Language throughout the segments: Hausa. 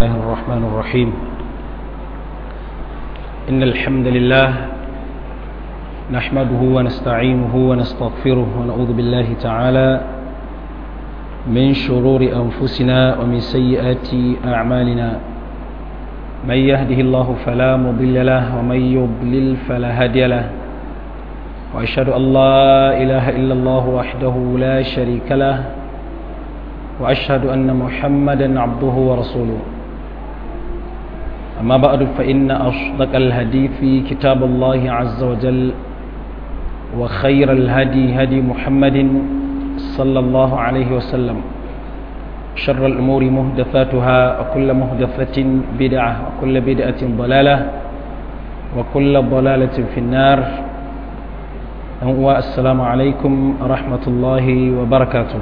الله الرحمن الرحيم إن الحمد لله نحمده ونستعينه ونستغفره ونعوذ بالله تعالى من شرور أنفسنا ومن سيئات أعمالنا من يهده الله فلا مضل له ومن يضلل فلا هادي له وأشهد أن لا إله إلا الله وحده لا شريك له وأشهد أن محمدا عبده ورسوله أما بعد فإن أصدق الهدي في كتاب الله عز وجل وخير الهدي هدي محمد صلى الله عليه وسلم شر الأمور مهدثاتها وكل مهدثة بدعة وكل بدعة ضلالة وكل ضلالة في النار السلام عليكم ورحمة الله وبركاته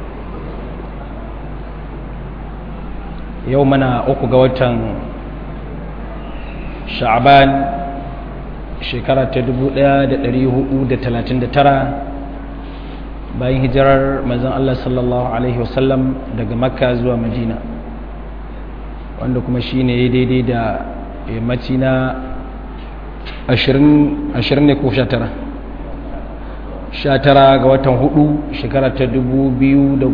يومنا أقوى وتن sha'aban shekara ta 1439 bayan hijirar manzon Allah sallallahu alaihi wasallam daga makka zuwa madina wanda kuma shine ya daidai da yammaci na 20 ne ko 19 19 ga watan hudu shekara ta 2018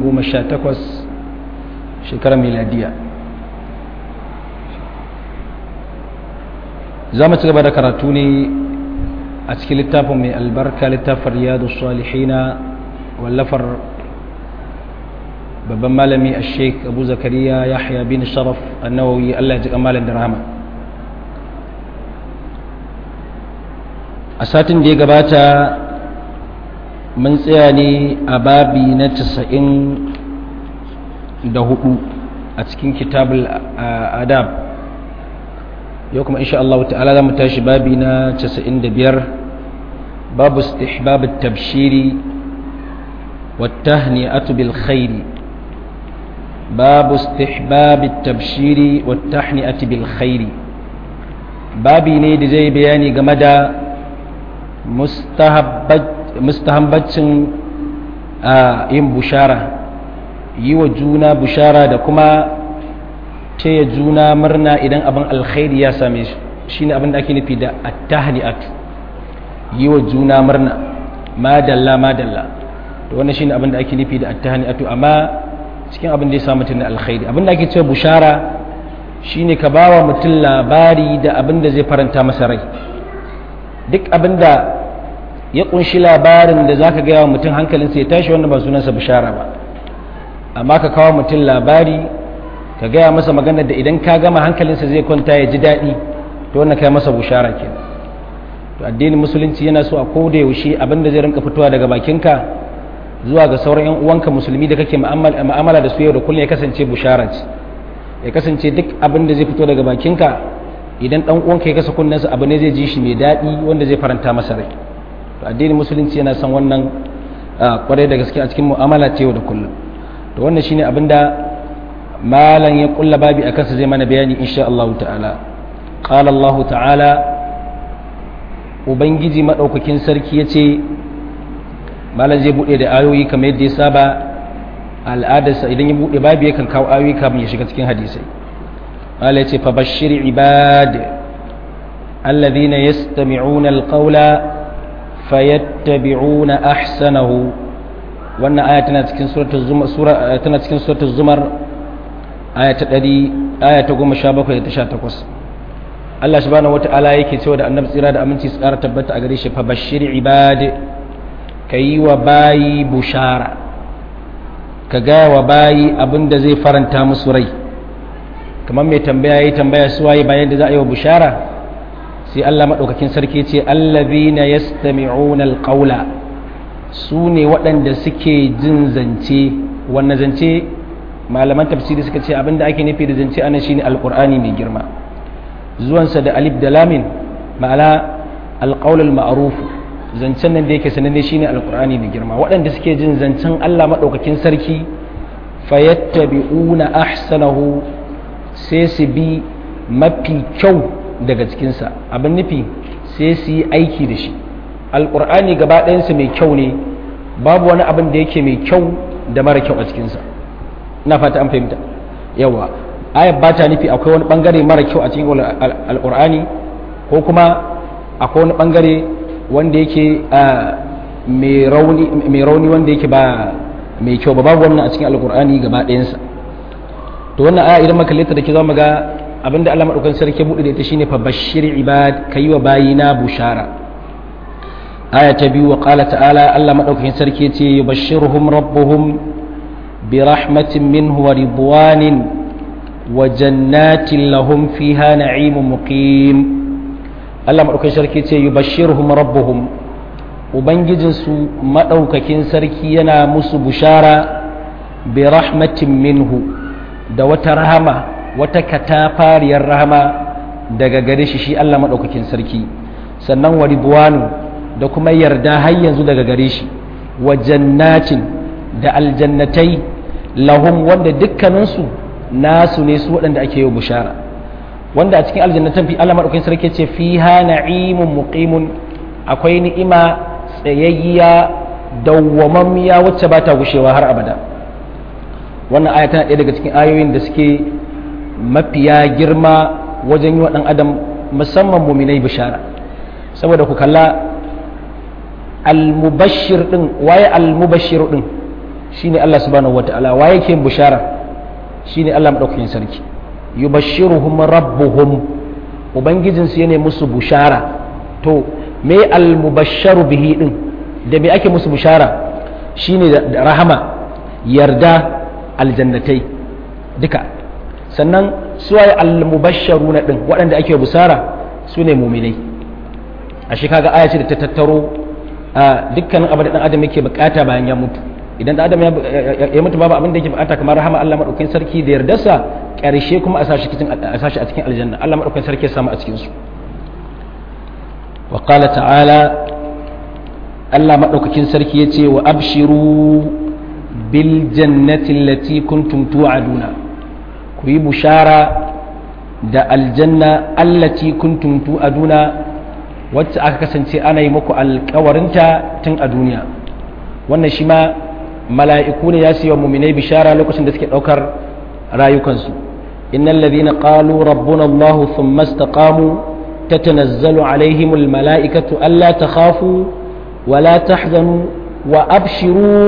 shekara miladiya za mu ci gaba da karatu ne a cikin littafin mai albarka littafin riyadu salihina wallafar babban malami a sheik abu zakariya yahya bin sharaf annawawi allah ji kamalin da rahama a satin da ya gabata mun tsaya ne a babi na casa'in da hudu a cikin kitabul adab yau kuma insha Allah ta'ala za mu tashi babi na 95 babu istihbab at-tabshiri wat-tahni'atu bil khairi babu istihbab at-tabshiri wat-tahni'atu bil khairi babi ne da zai bayani game da mustahabbacin yin bushara yi wa juna bushara da kuma taya juna murna idan abin alkhairi ya same shi shine abin da ake nufi da attahni'at yi wa juna murna madalla madalla to wannan shine abin da ake nufi da attahni'atu amma cikin abin da ya samu mutum na alkhairi abin da ake cewa bushara shine ka bawa mutum labari da abin da zai faranta masa rai duk abin da ya kunshi labarin da zaka gaya wa mutum hankalinsa ya tashi wannan ba sunansa bushara ba amma ka kawo mutum labari ka gaya masa maganar da idan ka gama hankalinsa zai kwanta ya ji daɗi to wannan kai masa bushara ke to addinin musulunci yana so a koda yaushe abin da zai rinka fitowa daga bakinka zuwa ga sauran yan uwanka musulmi da kake mu'amala da su yau da kullum ya kasance bushara ce ya kasance duk abin da zai fito daga bakinka idan dan uwanka ya kasa kunnensa abu ne zai ji shi mai daɗi wanda zai faranta masa rai to addinin musulunci yana son wannan kwarai da gaske a cikin mu'amala ce yau da kullum to wannan shine abin da malan ya kulla babi a kansa zai mana bayani insha Allah ta'ala qala Allah ta'ala ubangiji madaukakin sarki yace malan zai bude da ayoyi kamar yadda ya saba al'adarsa idan ya bude babi yakan kawo ayoyi kafin ya shiga cikin hadisai mala yace fa bashir ibad alladhina yastami'una alqawla fayattabi'una ahsanahu wannan aya tana cikin suratul zumar sura tana cikin suratul zumar aya ta ɗari aya ta goma sha bakwai da ta sha takwas Allah subhanahu wata'ala yake cewa da annabi tsira da aminci su ƙara tabbata a gare shi fa bashir ibad ka yi wa bayi bushara ka gaya wa bayi abin da zai faranta musu rai kamar mai tambaya yi tambaya su waye bayan da za a yi wa bushara sai Allah maɗaukakin sarki ce allazina yastami'una alqawla su ne waɗanda suke jin zance wannan zance malaman tafsiri suka ce abinda ake nufi da zance anan shine alqur'ani mai girma zuwansa da alif da lamin ma'ana alqaulul ma'ruf zancen nan da yake sananne shine alqur'ani mai girma waɗanda suke jin zancen Allah madaukakin sarki fayattabi'una ahsanahu sai su bi mafi kyau daga cikinsa abin nufi sai su yi aiki da shi alqur'ani gaba ɗayansa mai kyau ne babu wani abin da yake mai kyau da mara kyau a cikinsa ina fata an fahimta yawa ayat ba ta nufi akwai wani bangare mara kyau a cikin alqur'ani ko kuma akwai wani bangare wanda yake mai rauni wanda yake ba mai kyau ba babu wannan a cikin alkur'ani gaba ɗayansa to wannan aya idan maka da ke za mu ga abinda Allah madaukakin sarki ya buɗe da ita shine fa bashir ibad kayi wa bayina bushara aya ta biyu wa qala ta'ala Allah madaukakin sarki yace yubashshiruhum rabbuhum bi rahmatin minhu wa ridwanin wa jannatin lahum fiha na'imun muqim Allah madaukakin sarki yace yubashshiruhum rabbuhum ubangijinsu maɗaukakin sarki yana musu bushara bi rahmatin minhu da wata rahama wata katafariyar rahama daga gare shi shi Allah maɗaukakin sarki sannan wa ridwanu da kuma yarda har yanzu daga gare shi wa jannatin da aljannatai lahum wanda dukkaninsu nasu ne su waɗanda ake yi bushara wanda a cikin aljannatan fi Allah maɗaukakin sarki ce fiha na'imun muqimun akwai ni'ima tsayayya dawwamammiya wacce ba ta gushewa har abada wannan aya tana ɗaya daga cikin ayoyin da suke mafiya girma wajen yi wa ɗan adam musamman muminai bishara saboda ku kalla almubashir ɗin waye almubashir ɗin shine Allah subhanahu wata'ala waye ke bishara shine Allah maɗaukakin sarki yubashshiruhum rabbuhum ubangijinsu yana musu bushara to me almubasharu bihi din da me ake musu bushara shine da rahama yarda aljannatai duka sannan suwaye almubasharu na din waɗanda ake busara su ne muminai a shi kaga aya ce da ta tattaro a dukkanin abin da ɗan adam yake bukata bayan ya mutu idan ɗan adam ya mutu babu abin da yake bukata kamar rahama Allah madaukakin sarki da yardarsa ƙarshe kuma a sashi a cikin aljanna Allah madaukakin sarki ya samu a cikin su وقال تعالى الله مدوكاكين سركي يتي وابشروا بالجنة التي كنتم توعدون كوي بشارة da aljanna allati kuntum tu'aduna wacce aka kasance ana yi muku alkawarinta tun a duniya wannan shi ma mala'iku ne ya siya muminai bishara lokacin da suke ɗaukar rayukansu innal ladhina qalu rabbuna allah thumma istaqamu تتنزل عليهم الملائكة ألا تخافوا ولا تحزنوا وأبشروا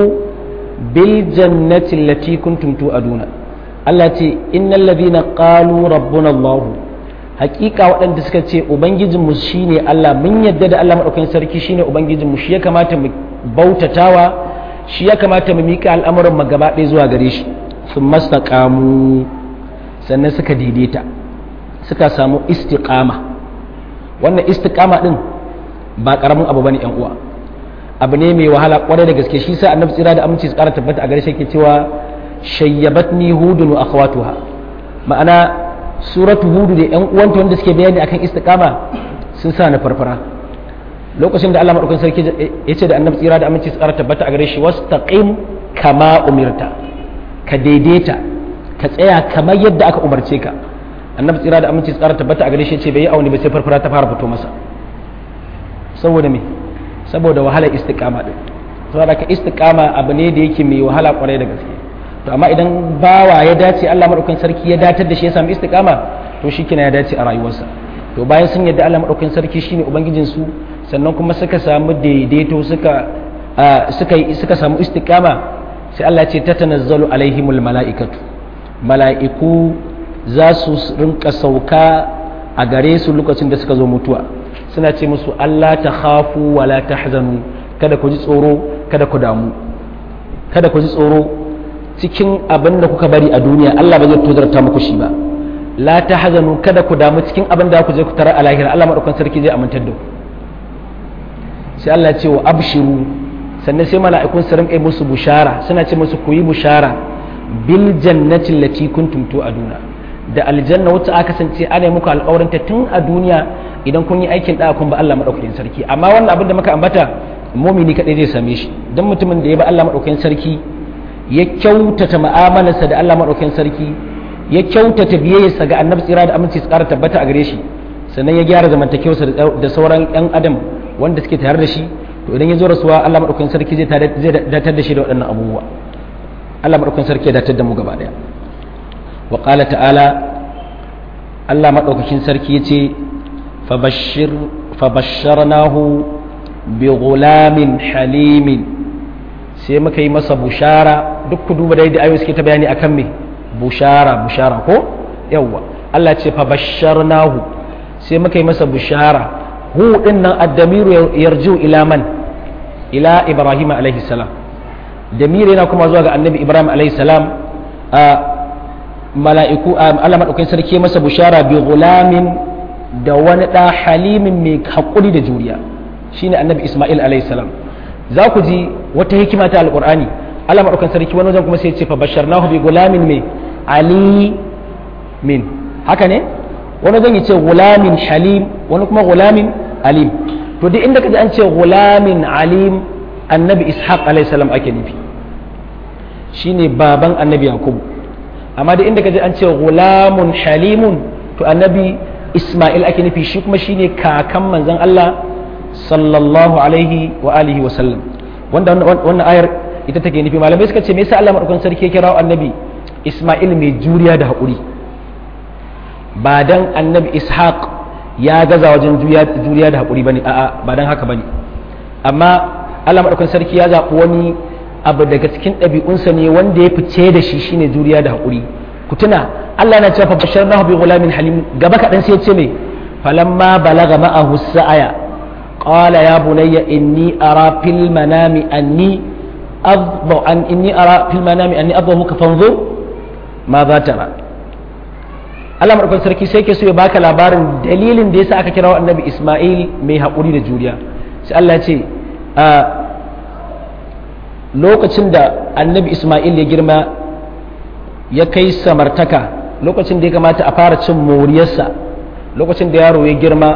بالجنة التي كنتم تؤدون التي إن الذين قالوا ربنا الله hakika waɗanda suka ce ubangijinmu shine Allah mun yadda da Allah maɗaukakin sarki shine ubangijinmu shi ya kamata mu bautatawa shi ya kamata mu miƙa al'amuran mu gaba ɗaya zuwa gare shi sun mastaqamu sannan suka daidaita suka samu istiqama wannan istiqama din ba karamin abu bane yan uwa abu ne mai wahala kwarai da gaske shi sa annabi tsira da aminci su kara tabbata a gare shi yake cewa shayyabatni hudun wa akhawatuha ma'ana suratu hudu da yan uwanta wanda suke bayani akan istiqama sun sa na farfara lokacin da Allah madaukakin sarki ya ce da annabi tsira da aminci su kara tabbata a gare shi wastaqim kama umirta ka daidaita ka tsaya kamar yadda aka umarce ka annabi tsira da aminci tsara tabbata a gare shi ce bai yi auni ba sai farfara ta fara fito masa saboda me saboda wahala istiqama din saboda ka istiqama abu ne da yake mai wahala kwarai da gaske to amma idan bawa ya dace Allah madaukakin sarki ya datar da shi ya samu istiqama to shikenan ya dace a rayuwarsa to bayan sun yadda Allah madaukakin sarki shine ubangijin su sannan kuma suka samu daidaito suka suka suka samu istiqama sai Allah ya ce tatanazzalu alaihimul malaikatu mala'iku za su rinka sauka a gare su lokacin da suka zo mutuwa suna ce musu Allah ta khafu wa la tahzanu kada ku ji tsoro kada ku damu kada ku ji tsoro cikin abin da kuka bari a duniya Allah ba zai tozarta muku shi ba la tahzanu kada ku damu cikin abin da ku je ku tara a lahira Allah madaukakin sarki zai amintar da ku sai Allah ya ce wa abshiru sannan sai mala'ikun su rinka musu bushara suna ce musu ku yi bushara bil jannati allati kuntum tu'aduna da aljanna wacce aka kasance ana muku alƙawarinta tun a duniya idan kun yi aikin da kun ba Allah madaukakin sarki amma wannan abin da muka ambata mumini kadai zai same shi dan mutumin da ya ba Allah madaukakin sarki ya kyautata mu'amalarsa da Allah madaukakin sarki ya kyautata biyayyarsa ga annabi tsira da aminci su ƙara tabbata a gare shi sannan ya gyara zamantakewarsa da sauran yan adam wanda suke tare da shi to idan ya zo rasuwa Allah madaukakin sarki zai datar da shi da waɗannan abubuwa Allah madaukakin sarki ya datar da mu gaba daya wa qala ta'ala Allah madaukakin sarki yace fabashshir fabashsharnahu bi ghulamin halimin sai muka yi masa bushara duk ku duba da yadda ayoyi suke ta bayani akan me bushara bushara ko yawwa Allah ce fabashsharnahu sai muka yi masa bushara hu din nan addamiru yarju ila man ila ibrahim alaihi salam damiri yana kuma zuwa ga annabi ibrahim alaihi salam a mala'iku Allah madaukakin sarki masa bushara bi gulamin da wani da halimin mai hakuri da juriya shine annabi isma'il alaihi salam za ku ji wata hikima ta alqur'ani Allah madaukakin sarki wani wajen kuma sai ya ce fa basharnahu bi gulamin mai ali min haka ne wani zan yi ce gulamin halim wani kuma gulamin alim to duk inda kaji an ce gulamin alim annabi ishaq alaihi salam ake nufi shine baban annabi yakubu amma duk inda kaji an ce gulamun halimun to annabi isma'il ake nufi shi kuma shine kakan manzon Allah sallallahu alaihi wa alihi wa sallam wanda wannan ayar ita take nufi malamai suka ce me yasa Allah madaukakin sarki ya kira annabi isma'il mai juriya da haƙuri ba dan annabi ishaq ya gaza wajen juriya da haƙuri bane a'a ba dan haka bane amma Allah madaukakin sarki ya zaɓi wani abu daga cikin ɗabi'unsa ne wanda ya fice da shi shine juriya da haƙuri ku tuna Allah na cewa basharnahu bi ghulamin halim gaba kaɗan sai ya ce me falamma balaga ma'ahu sa'aya qala ya bunayya inni ara fil manami anni adbu an inni ara fil manami anni adbu ka fanzur ma za tara Allah madaukakin sarki sai ke so ya baka labarin dalilin da yasa aka kira annabi Ismail mai haƙuri da juriya sai Allah ya ce lokacin da annabi Ismail ya girma ya kai samartaka lokacin da ya kamata a fara cin moriyarsa lokacin da yaro ya girma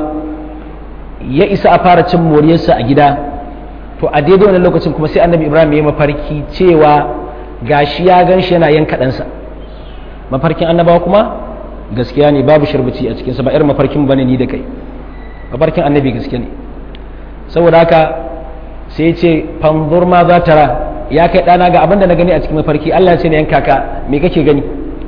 ya isa a fara cin moriyarsa a gida to a daidai wannan lokacin kuma sai annabi Ibrahim ya mafarki cewa gashi ya gan shi yana yanka ɗansa mafarkin annabawa kuma gaskiya ne babu shirbici a cikinsa ba irin mafarkin bane ni da kai mafarkin annabi gaskiya ne saboda haka sai ce fanzur ma za ta ra ya kai ɗana ga abinda na gani a cikin mafarki Allah ce ne yanka ka me kake gani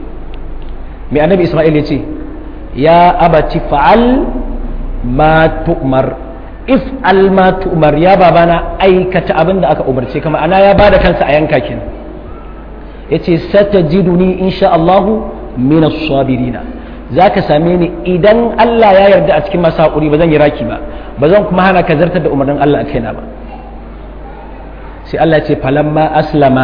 me annabi Isma'il ya ce ya abati fa'al ma tu'mar if al ma tu'mar ya babana aikata abin da aka umarce kama ana ya bada kansa a yanka kenan yace satajiduni insha Allah min as-sabirina zaka same ni idan Allah ya yarda a cikin masu hakuri ba zan yi raki ba ba zan kuma hana ka zartar da umarnin Allah a kaina ba sai Allah ce falamma aslama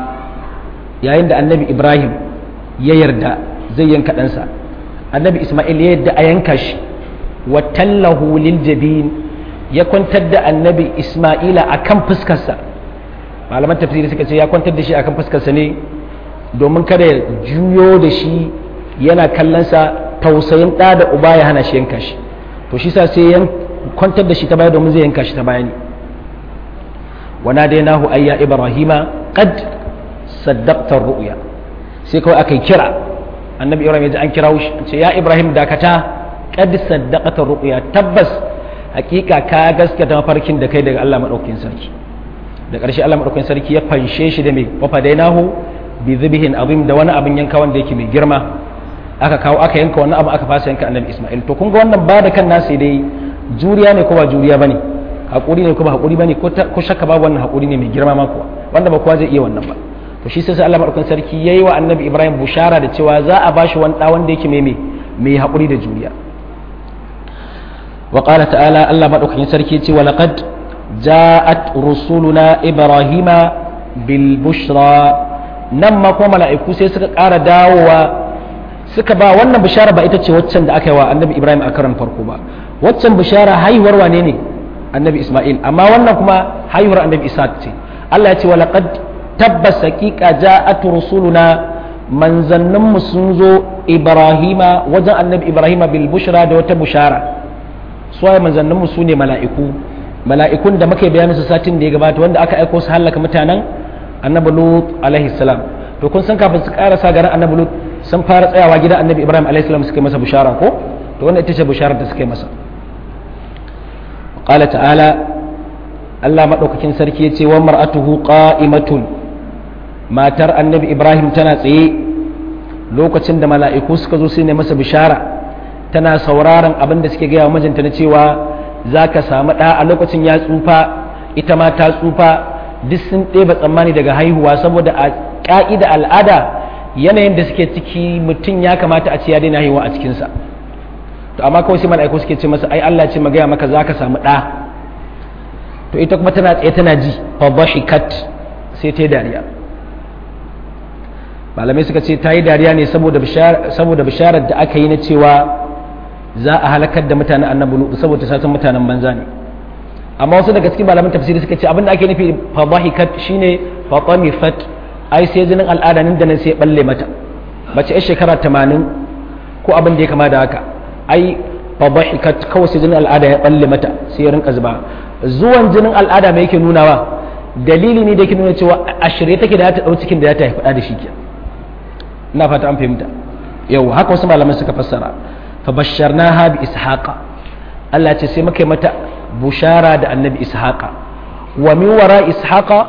yayin da annabi Ibrahim ya yarda zai yanka ɗansa annabi Ismail ya yarda a yanka shi wa tallahu lil jabin ya kwantar da annabi Ismaila akan fuskarsa malaman tafsiri suka ce ya kwantar da shi akan fuskarsa ne domin kada ya juyo da shi yana kallonsa tausayin ɗa da uba ya hana shi yanka shi to shi sa sai ya kwantar da shi ta baya domin zai yanka shi ta baya ne wana dai nahu ayya ibrahima qad saddaqta ru'ya sai kawai aka kira annabi ibrahim ya ji an kira shi ce ya ibrahim dakata qad saddaqta ru'ya tabbas hakika ka gaskata mafarkin da kai daga Allah madaukakin sarki da ƙarshe Allah madaukakin sarki ya fanshe shi da me wafa dai nahu bi zibihin azim da wani abin yanka wanda yake mai girma aka kawo aka yanka wannan abu aka fasa yanka annabi Ismail to kun ga wannan ba da kan nasi dai juriya ne ko ba juriya bane hakuri ne ko ba hakuri bane ko ko shakka babu wannan hakuri ne mai girma ma kuwa wanda ba kowa zai iya wannan ba to shi sai Allah madaukakin sarki yayi wa annabi Ibrahim bushara da cewa za a bashi wani da wanda yake mai mai hakuri da juriya wa qala ta'ala Allah madaukakin sarki ya ce wa laqad ja'at rusuluna ibrahima bil bushra nan ma kuma mala'iku sai suka ƙara dawowa suka ba wannan bishara ba ita ce waccan da aka yi wa annabi ibrahim a karan farko ba waccan bishara haihuwar wane ne annabi isma'il amma wannan kuma haihuwar annabi isa ce allah ya ce wa laqad tabbas haqiqa ja'at rusuluna manzannin mu sun zo ibrahima wajen annabi ibrahima bil bushra da wata bushara suwaye manzannin mu sune mala'iku mala'ikun da muka bayani su satin da ya gabata wanda aka aiko su halaka mutanen annabi lut alaihi salam to kun san kafin su karasa garin annabi lut sun fara tsayawa gidan annabi ibrahim alaihi salam suka yi masa bushara ko to wannan ita ce bisharar da suka yi masa qala ta'ala Allah madaukakin sarki ya ce wa mar'atuhu qa'imatun matar annabi ibrahim tana tsaye lokacin da mala'iku suka zo sai ne masa bishara tana sauraron abin da suke gaya wa mijinta na cewa za ka samu ɗa a lokacin ya tsufa ita ma ta tsufa duk sun ɗeba tsammani daga haihuwa saboda a ƙa'ida al'ada yanayin da suke ciki mutum ya kamata a ce ya daina haihuwa a cikinsa to amma kawai sai mala'iku suke ce masa ai Allah ce magaya maka za ka samu ɗa to ita kuma tana tsaye tana ji fa kat sai ta yi dariya malamai suka ce ta yi dariya ne saboda bisharar da aka yi na cewa za a halakar da mutanen annabi lutu saboda satan mutanen banza ne amma wasu daga cikin malaman tafsiri suka ce abinda ake nufi fa dhahikat shine fa tamifat ai sai jinin al'ada nan da nan sai balle mata mace yar shekara 80 ko abin da ya kama da haka ai fa dhahikat kawai sai jinin al'ada ya balle mata sai ya rinka zuba zuwan jinin al'ada mai yake nunawa dalili ne da yake nuna cewa a shirye take da ta dau cikin da ta haifa da shi ke ina fata an fahimta yau haka wasu malamai suka fassara fa basharnaha bi ishaqa Allah ce sai muka yi mata bushara da annabi ishaqa wa min wara ishaqa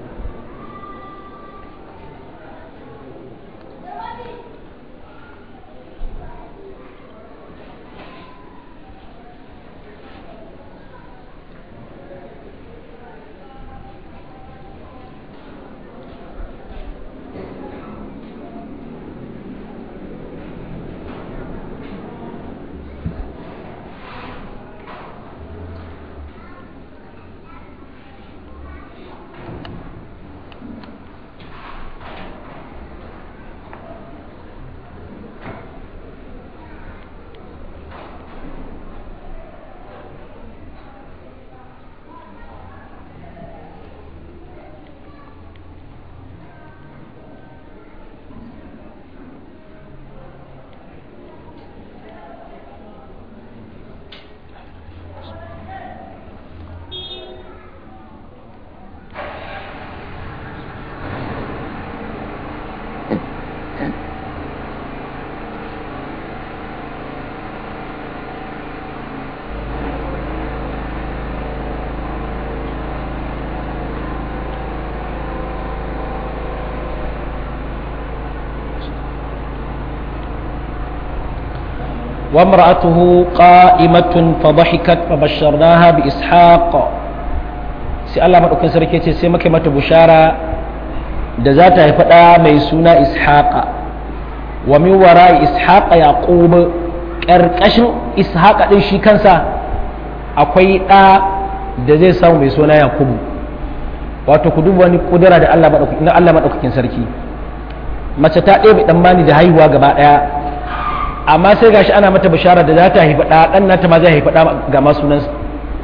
وامرأته قائمة فضحكت فبشرناها بإسحاق sai Allah maɗaukin sarki ce sai muka mata bushara da za ta haifi ɗa mai suna ishaqa wa min wara ishaqa yaqub ƙarƙashin ishaqa ɗin shi kansa akwai ɗa da zai samu mai suna yakubu wato ku duba wani kudura da Allah maɗaukakin na Allah maɗaukakin sarki mace ta ɗebe ɗan mani da haihuwa gaba ɗaya amma sai gashi ana mata bishara da za ta haifi ɗa ɗan nata ma zai haifi ɗa ga ma sunansa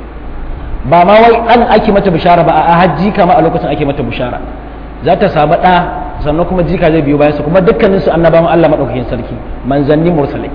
ba ma wai ɗan ake mata bishara ba a hajji kama a lokacin ake mata bishara za ta samu ɗa sannan kuma jika zai biyo bayansa kuma dukkanin su annabawan Allah maɗaukakin sarki manzanni mursalai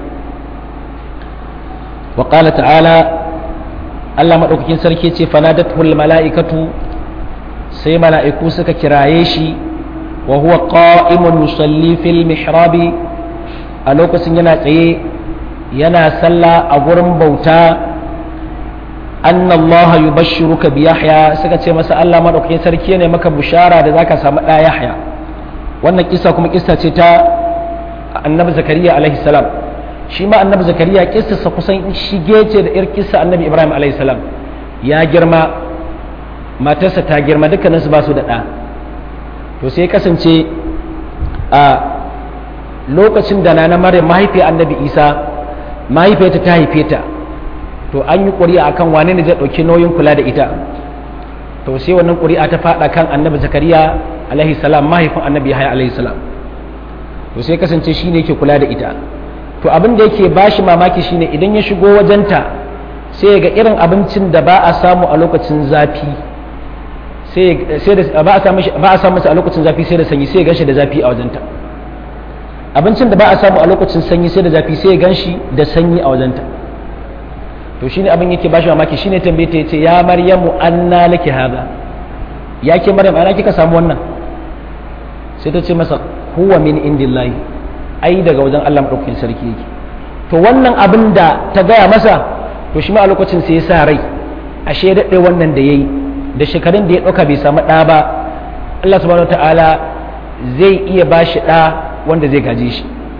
wa qala ta'ala Allah maɗaukakin sarki ce fanadatul mala'ikatu sai mala'iku suka kiraye shi wa huwa qa'imun yusalli fil mihrabi a lokacin yana tsaye yana sallah a gurin bauta anna Allah yubashshiruka bi Yahya suka ce masa Allah madaukakin sarki ne maka bushara da zaka samu da Yahya wannan kissa kuma kissa ce ta annabi Zakariya alaihi salam shi ma annabi Zakariya kissa kusan shige ce da ir kissa annabi Ibrahim alaihi salam ya girma matarsa ta girma dukkaninsu ba su da ɗa to sai kasance a lokacin da na maryam mahaifiyar annabi isa mahaifiyarta ta haife ta to an yi ƙuri'a akan wane ne zai ɗauki nauyin kula da ita to sai wannan ƙuri'a ta faɗa kan annabi zakariya alaihi salam mahaifin annabi yahaya alaihi salam to sai kasance shine yake kula da ita to abin da yake bashi mamaki shine idan ya shigo wajenta sai ga irin abincin da ba a samu a lokacin zafi sai da ba a samu a lokacin zafi sai da sanyi sai ya ganshi da zafi a wajenta abincin da ba a samu a lokacin sanyi sai da zafi sai ya ganshi da sanyi a wajenta to shine abin yake bashi mamaki shine tambaye ta yace ya maryamu anna laki hada ya ke maryam ana kika samu wannan sai ta ce masa huwa min indillahi ai daga wajen Allah madaukakin sarki yake to wannan abin da ta gaya masa to shi ma a lokacin sai ya sa rai ashe daɗe wannan da yayi da shekarun da ya ɗauka bai samu ɗa ba Allah subhanahu ta'ala zai iya ba shi ɗa wanda zai gaje shi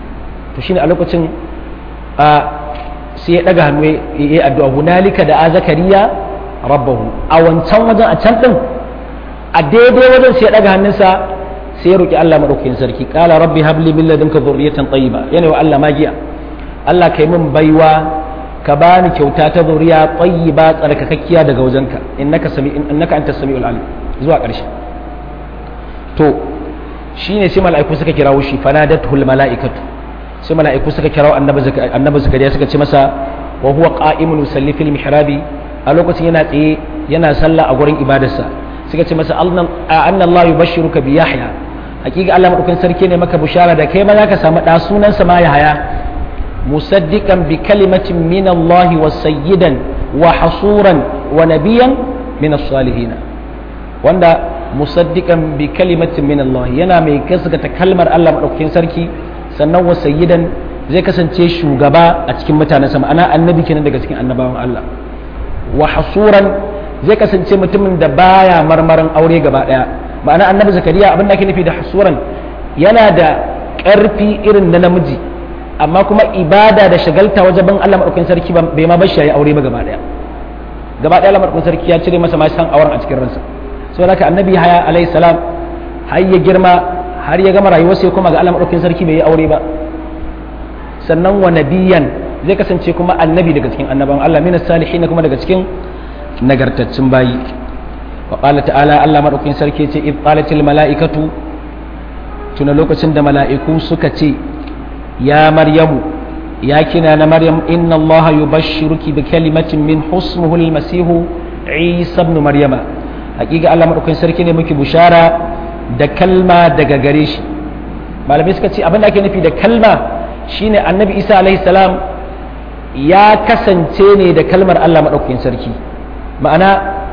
to shine a lokacin a sai ya daga hannu ya yi addu'a hunalika da a zakariya rabbahu a wancan wajen a can din a daidai wajen sai ya daga hannunsa sai ya roki Allah madaukakin sarki qala rabbi habli min ladunka dhurriyatan tayyiba yana wa Allah magiya Allah kai min baiwa ka bani kyauta ta zuriya tayyiba tsarkakakkiya daga wajenka innaka sami innaka antas samiul alim zuwa ƙarshe to shine sai mala'iku suka kirawo shi fanadatul mala'ikatu sai mala'iku suka kirawo annabi annabi zakariya suka ce masa wa huwa qa'imun yusalli fil mihrabi a lokacin yana tsaye yana sallah a gurin ibadarsa suka ce masa anna Allah yubashshiruka bi yahya hakika Allah madaukakin sarki ne maka bushara da kai ma zaka samu da sunansa ma yahya musaddiqan bi kalimatin min Allah wa sayyidan wa hasuran wa nabiyan min as-salihin wanda musaddiqan bi kalimatin min Allah yana mai gaskata kalmar Allah madaukakin sarki sannan wa sayyidan zai kasance shugaba a cikin mutanen sama ana annabi kenan daga cikin annabawan Allah wa hasuran zai kasance mutumin da baya marmarin aure gaba daya ma'ana annabi zakariya abin da ake nufi da hasuran yana da ƙarfi irin na namiji amma kuma ibada da shagalta wajen bin Allah madaukakin sarki bai ma bashi yayi aure ba gaba daya gaba daya Allah madaukakin sarki ya cire masa ma san auren a cikin ransa saboda haka annabi haya alayhi salam har ya girma har ya gama rayuwar sai kuma ga Allah madaukakin sarki bai yi aure ba sannan wa nabiyan zai kasance kuma annabi daga cikin annaban Allah min salihin kuma daga cikin nagartaccen bayi wa qala ta'ala Allah madaukakin sarki ce id qalatil mala'ikatu tuna lokacin da mala'iku suka ce ya maryamu ya kina na maryam inna allaha yubashshiruki bi kalimatin min husmuhu al-masih isa ibn maryama hakika Allah madaukakin sarki ne muke bushara da kalma daga gare shi malamai suka ce abin da ake nufi da kalma shine annabi isa alaihi salam ya kasance ne da kalmar Allah madaukakin sarki ma'ana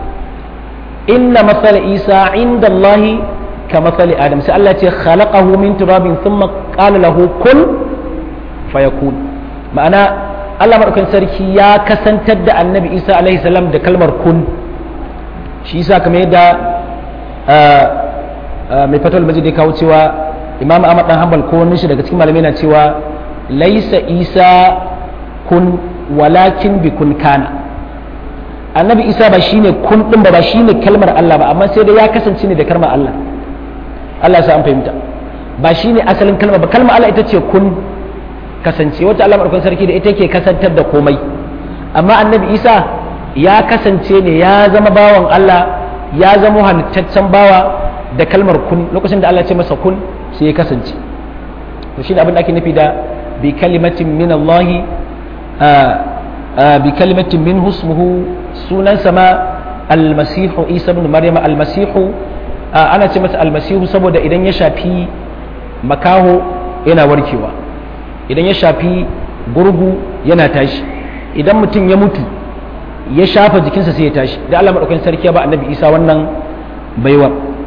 inna masal isa inda allahi كمثل آدم سأل الله خلقه من تراب ثم قال له كن فيكون معنى الله مركن سركي يا كسن تد النبي إيسى عليه السلام ده كلمة كن shi yasa kamar yadda mai fatal majid ya kawo cewa imam ahmad dan hanbal ko wani shi daga cikin malamai na cewa laisa isa kun walakin bi kun kana annabi isa ba shine kun din ba ba shine kalmar Allah ba amma sai dai ya kasance ne da kalmar Allah Allah sa an fahimta ba shi ne asalin kalma ba kalma Allah ita ce kun kasance wata Allah maɗaukan sarki da ita ke kasantar da komai amma annabi isa ya kasance ne ya zama bawan Allah ya zama halittaccen bawa da kalmar kun lokacin da Allah ce masa kun sai ya kasance to shi ne abin da ake nufi da bi kalimatin min Allah bi kalimatin min husmuhu sunan sama almasihu isa ibn maryam almasihu ana ce masa almasihu saboda idan ya shafi makaho yana warkewa idan ya shafi gurgu yana tashi idan mutum ya mutu ya shafa jikinsa sai ya tashi da Allah madaukakin sarki ya ba annabi Isa wannan baiwa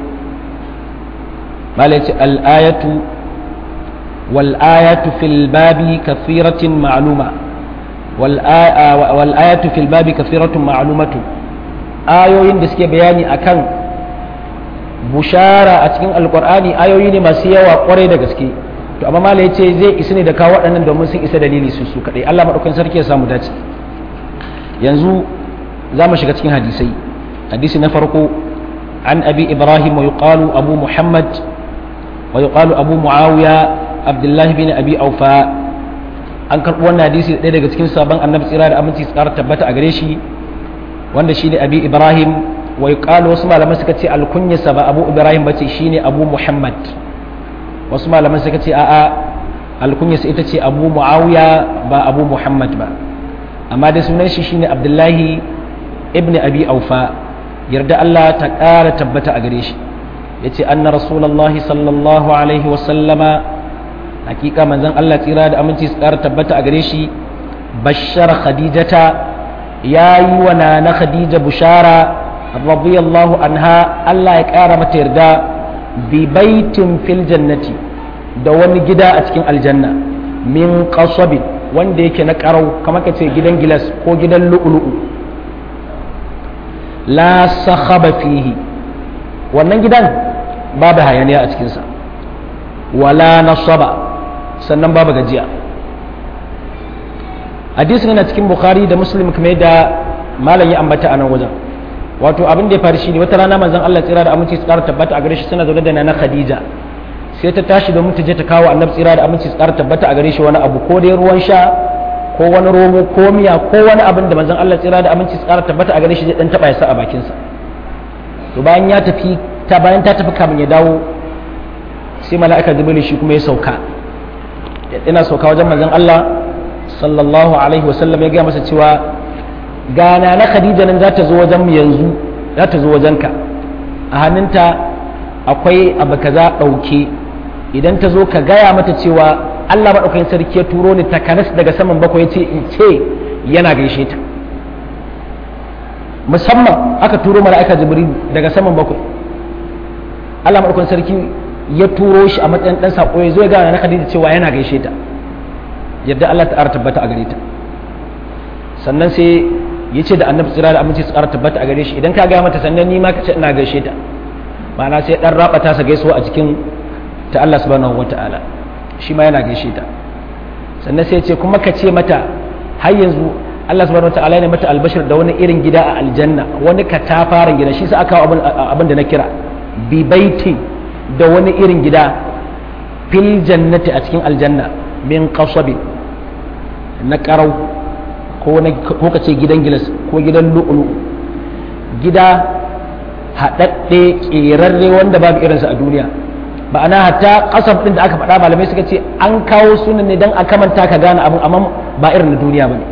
malaci al-ayatu wal ayatu fil babi kathiratin ma'luma wal ayatu fil babi kathiratun ma'lumatu ayoyin da suke bayani akan bushara a cikin alkur'ani ayoyi ne masu yawa kwarai da gaske to amma mala yace zai isa ne da kawo waɗannan domin sun isa dalili su su kadai Allah madaukakin sarki ya samu dace yanzu za mu shiga cikin hadisai hadisi na farko an abi ibrahim wa yuqalu abu muhammad wa yuqalu abu muawiya abdullah bin abi aufa an karɓi wannan hadisi ɗaya daga cikin sabon annabi tsira da aminci tsara tabbata a gare shi wanda shine abi ibrahim wai ƙalo wasu malaman suka ce alkunyarsa ba abu ibrahim bace shine abu muhammad wasu malaman suka ce a'a alkunyarsa ita ce abu muawiya ba abu muhammad ba amma dai sunan shi shine abdullahi ibn abi aufa yarda allah ta ƙara tabbata a gare shi ya ce anna rasulallahi sallallahu alaihi wasallama hakika manzon allah tsira da aminci su ƙara tabbata a gare shi bashar khadijata ya yi wa na khadija bushara radiyallahu anha Allah ya ƙara mata yarda bi baitin fil jannati da wani gida a cikin aljanna min qasabin wanda yake na karau kamar ka ce gidan gilas ko gidan lu'lu'u la sakhaba fihi wannan gidan babu hayaniya a cikinsa wala nasaba sannan babu gajiya hadisin yana cikin bukhari da muslim kuma yadda malam ya ambata a nan wajen wato abin da ya faru shine wata rana manzon Allah tsira da aminci su ƙara tabbata a gare shi suna zaune da nana Khadija sai ta tashi domin ta je ta kawo annabi tsira da aminci su ƙara tabbata a gare shi wani abu ko dai ruwan sha ko wani romo ko miya ko wani abin da manzon Allah tsira da aminci su ƙara tabbata a gare shi zai dan taba ya sa a bakin sa to bayan ya tafi ta bayan ta tafi kamin ya dawo sai mala'ika jibril shi kuma ya sauka yana sauka wajen manzon Allah sallallahu alaihi wasallam ya gaya masa cewa gana na khadija nan za ta zo wajen yanzu za ta zo wajenka a hannunta akwai abu kaza ɗauke idan ta zo ka gaya mata cewa allah maɗaukakin sarki ya turo ni takanas daga saman bakwai ce in ce yana gaishe ta musamman aka turo mala'ika jibril daga saman bakwai allah maɗaukakin sarki ya turo shi a matsayin ɗan saƙo ya zo ya gana na khadija cewa yana gaishe ta yadda allah ta tabbata a gare ta sannan sai ya ce da annabi tsira da aminci su ƙara tabbata a gare shi idan ka gaya mata sannan ni ma ka ce ina gaishe ta ma'ana sai dan raba ta sa gaisuwa a cikin ta Allah subhanahu wata'ala shi ma yana gaishe ta sannan sai ya ce kuma ka ce mata har yanzu Allah subhanahu wata'ala ne mata albashir da wani irin gida a aljanna wani katafaren gida shi sa aka abin abin da na kira bi baiti da wani irin gida fil jannati a cikin aljanna min qasabin na qarau ko ka ce gidan gilas ko gidan lu'ulu gida haɗaɗɗe ƙerarre wanda babu irinsa a duniya ma'ana hatta ƙasar ɗin da aka faɗa malamai suka ce an kawo sunan ne don a kamanta ka gane abin amma ba irin na duniya ba ne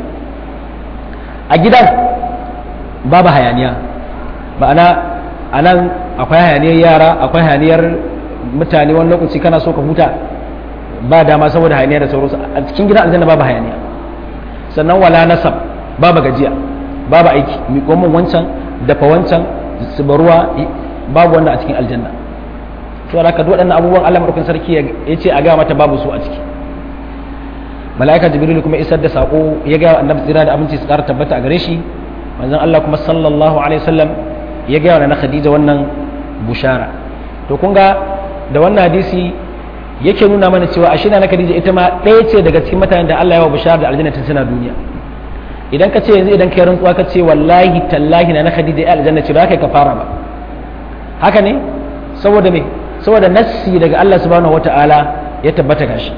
a gidan babu hayaniya ma'ana a nan akwai hayaniyar yara akwai hayaniyar mutane wani lokaci kana so ka huta ba dama saboda hayaniya da sauransu a cikin gidan aljanna babu hayaniya sannan wala nasab babu gajiya babu aiki miƙo min wancan dafa wancan ruwa babu wanda a cikin aljanna to da ka waɗannan abubuwan Allah madaukakin sarki ya ce a ga mata babu su a ciki mala'ika jibril kuma isar da sako ya ga annabi tsira da aminci su ƙara tabbata a gare shi manzon Allah kuma sallallahu alaihi wasallam ya ga wa na Khadija wannan bushara to kun ga da wannan hadisi yake nuna mana cewa ashe na Khadija ita ma ɗaya ce daga cikin mutanen da Allah ya wa bushara da aljanna tun suna duniya idan ka ce yanzu idan kai rantsuwa ka ce wallahi tallahi na Khadija ya aljanna ce ba kai ka fara ba haka ne saboda me saboda nassi daga Allah subhanahu wataala ya tabbata gashi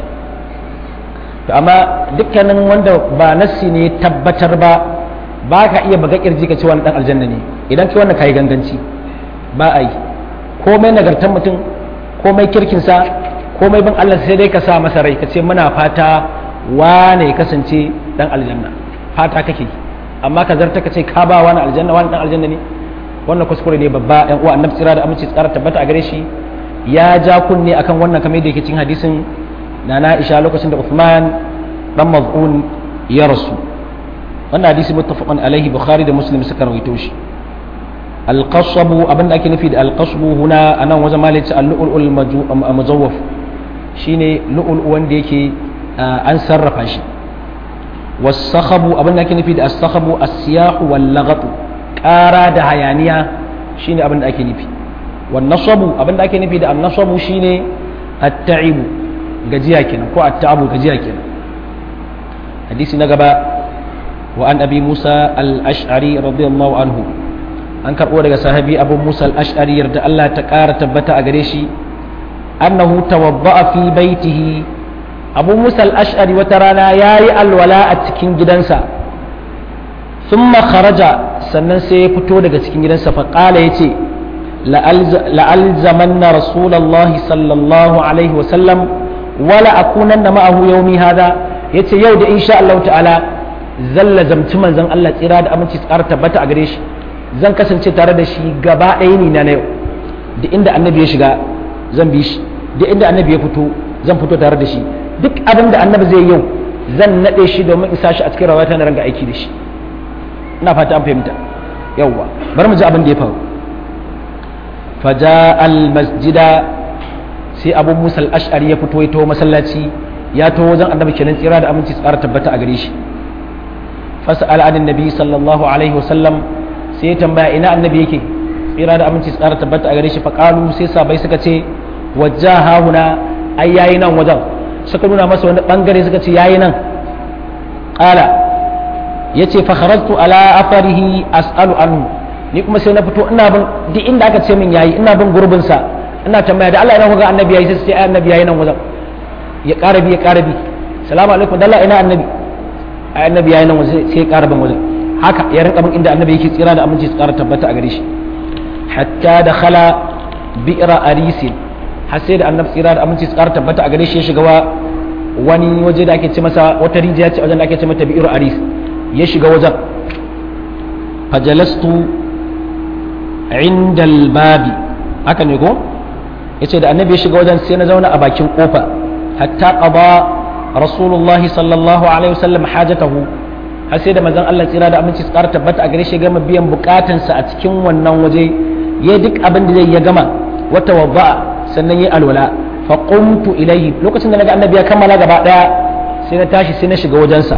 to amma dukkanin wanda ba nassi ne tabbatar ba ba ka iya baga kirji ka ce wani dan aljanna ne idan kai wannan kai ganganci ba a yi komai nagartar mutum komai kirkinsa komai bin Allah sai dai ka sa masa rai ka ce muna fata wane ya kasance dan aljanna fata kake amma ka zarta ka ce ka ba wani aljanna wani dan aljanna ne wannan kuskure ne babba yan uwa annabi tsira da aminci tsara tabbata a gare shi ya ja kunne akan wannan kamar da yake cikin hadisin na na Aisha lokacin da Uthman dan maz'un ya rasu wannan hadisi muttafaqun alaihi bukhari da muslim suka rawaito shi alqasbu abinda ake nufi da alqasbu huna anan wajen malaci al-lu'ul mujawwaf shine lu'ul wanda yake an sarrafa shi wasakhabu abinda ake nufi da as-sakhabu as-siyahu wal laghatu ƙara da hayaniya shine abinda ake nufi wan nasabu abinda ake nufi da an-nasabu shine at-ta'ibu gajiya kenan ko at-ta'abu gajiya kenan hadisi na gaba wa an abi musa al-ash'ari radiyallahu anhu an karɓo daga sahabi abu musa al-ash'ari yarda Allah ta ƙara tabbata a gare shi annahu tawadda'a fi baitihi abu musa al-ash'ari wata rana yayi alwala a cikin gidansa thumma kharaja sannan sai ya fito daga cikin gidansa fa qala yace la'alzamanna rasulullahi sallallahu alaihi wa sallam wala akunanna ma'ahu yawmi hada yace yau da insha Allah ta'ala zalla zamci manzon Allah tsira da aminci tsara tabbata a gare shi zan kasance tare da shi gaba ɗaya ni na yau da inda annabi ya shiga zan bi shi da inda annabi ya fito zan fito tare da shi duk abin da annabi zai yau zan naɗe shi domin isa shi a cikin rawata na ranga aiki da shi ina fata an fahimta yawwa bari mu ji abin da ya faru faja al masjida sai abu musa al ash'ari ya fito ya taho masallaci ya taho wajen annabi kenan tsira da aminci tsara tabbata a gare shi fas'al an nabi sallallahu alaihi wasallam sai ya tambaya ina annabi yake tsira da aminci tsara tabbata a gare shi faqalu sai sabai suka ce wajjaha huna ai yayi nan wajen suka nuna masa wani bangare suka ce yayi nan qala yace fa kharajtu ala afarihi as'alu anhu ni kuma sai na fito ina bin duk inda aka ce min yayi ina bin gurbin sa ina tambaya da Allah ina kuga annabi yayi sai ai annabi yayi nan wajen ya ƙara bi ya ƙara bi salamu alaikum da Allah ina annabi ai annabi yayi nan wajen sai ya ƙara bin wajen haka ya rinka bin inda annabi yake tsira da aminci su ƙara tabbata a gare shi hatta da khala bi'ra arisin har sai da annabi tsira da aminci su ƙara tabbata a gare shi ya shiga wani waje da ake ce masa wata rijiya ce wajen da ake ce mata bi'ru aris ya shiga wajen fajalastu inda babi haka ne ko yace da annabi ya shiga wajen sai na zauna a bakin kofa hatta qada rasulullahi sallallahu alaihi wasallam hajatahu har sai da manzon Allah tsira da aminci tsara tabbata a gare shi gama biyan bukatansa a cikin wannan waje ya duk abin da zai ya gama wata wadda sannan ya alwala fa qumtu ilayhi lokacin da naga annabi ya kammala gaba daya sai na tashi sai na shiga wajensa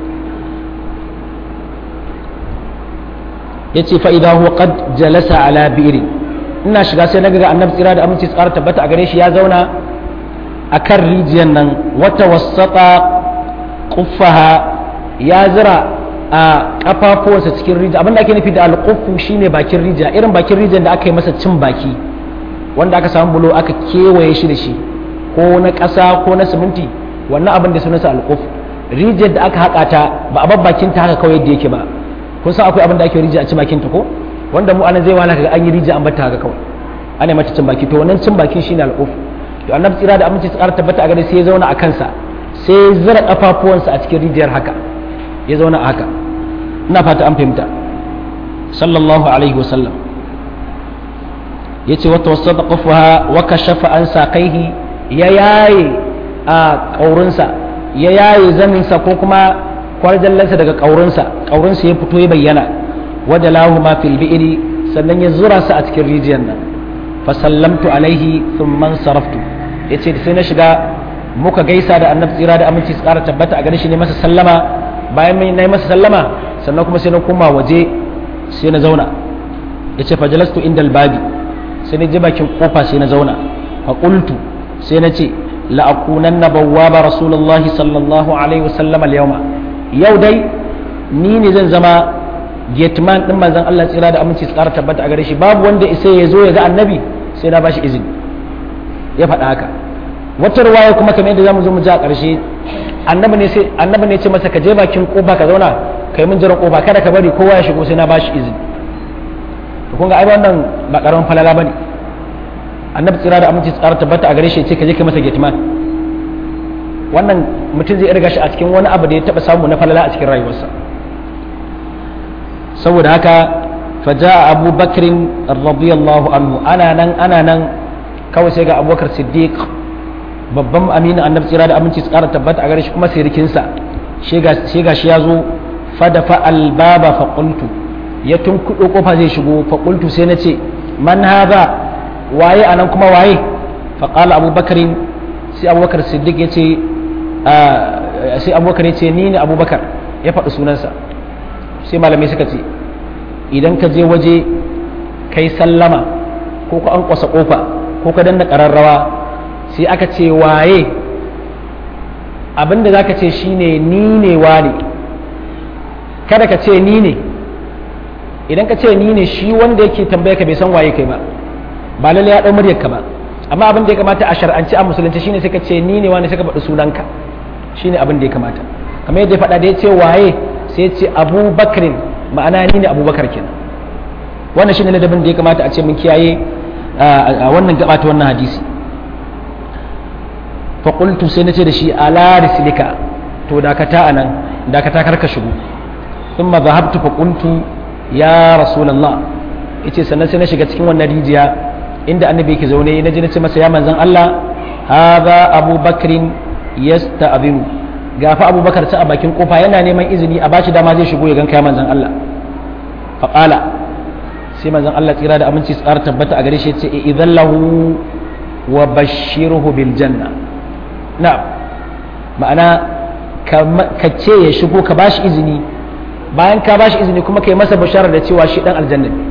yace fa idha huwa qad jalasa ala bi'ri ina shiga sai naga annabi tsira da aminci tsara tabbata a gare shi ya zauna akan rijiyar nan wata wasata quffaha ya zira a kafafuwansa cikin rijiya abinda ake nufi da alƙufu shine bakin rijiya irin bakin rijiyar da aka yi masa cin baki wanda aka samu bulo aka kewaye shi da shi ko na ƙasa ko na siminti wannan abin da sunansa alƙuf rijiyar da aka haƙa ta ba a bakin ta haka kawai yadda yake ba kun san akwai abin da ake rijiya a cin bakin ta ko wanda mu anan zai wala kaga an yi rijiya an bata haka kawai ana mata cin baki to wannan cin bakin shine alƙuf to annabi tsira da aminci tsara tabbata a gare sai ya zauna a kansa sai ya zira kafafuwansa a cikin rijiyar haka ya zauna a haka ina fata an fahimta sallallahu alaihi wasallam ya ce wata wasu ƙafuwa waka shafa an saƙaihi ya yaye a ƙaurinsa ya yaye zaninsa ko kuma kwarjallansa daga ƙaurinsa ƙaurinsa ya fito ya bayyana wadda lahu ma fil bi'iri sannan ya zura su a cikin rijiyar nan fa sallamtu alaihi thumman saraftu ya ce sai na shiga muka gaisa da annabi tsira da aminci su ƙara tabbata a gare shi ne masa sallama bayan na yi masa sallama sannan kuma sai na koma waje sai na zauna ya ce fajalastu inda albabi sai na je bakin kofa sai na zauna fa qultu sai na ce la'akunan na bawwaba rasulullahi sallallahu alaihi wasallam al-yawma yau dai ni ne zan zama gateman din manzon Allah tsira da aminci tsara tabbata a gare shi babu wanda isa ya zo ya ga annabi sai na bashi izini ya faɗa haka wata ruwaya kuma kamar yadda zamu zo mu ji a ƙarshe annabi ne sai annabi ne ce masa ka je bakin kofa ka zauna kai mun jiran kofa kada ka bari kowa ya shigo sai na bashi izini to kun ga ai wannan ba karamin falala bane annabi tsira da aminci tsara tabbata a gare shi ce ka je ka masa gateman wannan mutum zai irga shi a cikin wani abu da ya taba samu na falala a cikin rayuwarsa saboda haka faja abu bakrin radiyallahu anhu ana nan ana nan kawai sai ga abubakar siddiq babban aminin annabi tsira da aminci tsara tabbata a gare shi kuma sirikinsa shi ga shi ya zo fadafa albaba faƙultu ya tunkuɗo ƙofa zai shigo faƙultu sai na ce man haza waye a nan kuma waye faƙala abubakarin sai abubakar siddiq ya ce sai abubakar ya ce ni ne abubakar ya faɗi sunansa sai malamai suka ce idan ka je waje kai sallama ko ka an kwasa ƙofa ko ka danna ƙararrawa sai aka ce waye abinda za ka ce shine ni ne wane kada ka ce ni ne idan ka ce ni ne shi wanda yake tambaya ka bai san waye kai ba ba lalle ya ɗau muryar ka ba amma abin da ya kamata a shar'anci a musulunci shine sai ka ce ni ne wane sai ka faɗi sunanka shine abin da ya kamata kamar yadda ya faɗa da ya ce waye sai ya ce abubakarin ma'ana ni ne abubakar kenan wannan shine ladabin da ya kamata a ce mun kiyaye a wannan gaba ta wannan hadisi faƙultu sai na ce da shi ala rislika to dakata a nan dakata karka shigo in ma zahabtu faƙultu ya rasulallah yace sannan sai na shiga cikin wannan rijiya inda annabi yake zaune na ji na ce masa ya manzan Allah hadha Abu Bakrin yasta'dhinu gafa Abu Bakar ta a bakin kofa yana neman izini a bashi dama zai shigo ya ganka ya manzan Allah faqala sai manzan Allah tsira da aminci tsara tabbata a gare shi yace idan lahu wa bashirhu bil janna na'am ma'ana ka ce ya shigo ka bashi izini bayan ka bashi izini kuma kai masa bashara da cewa shi dan aljanna ne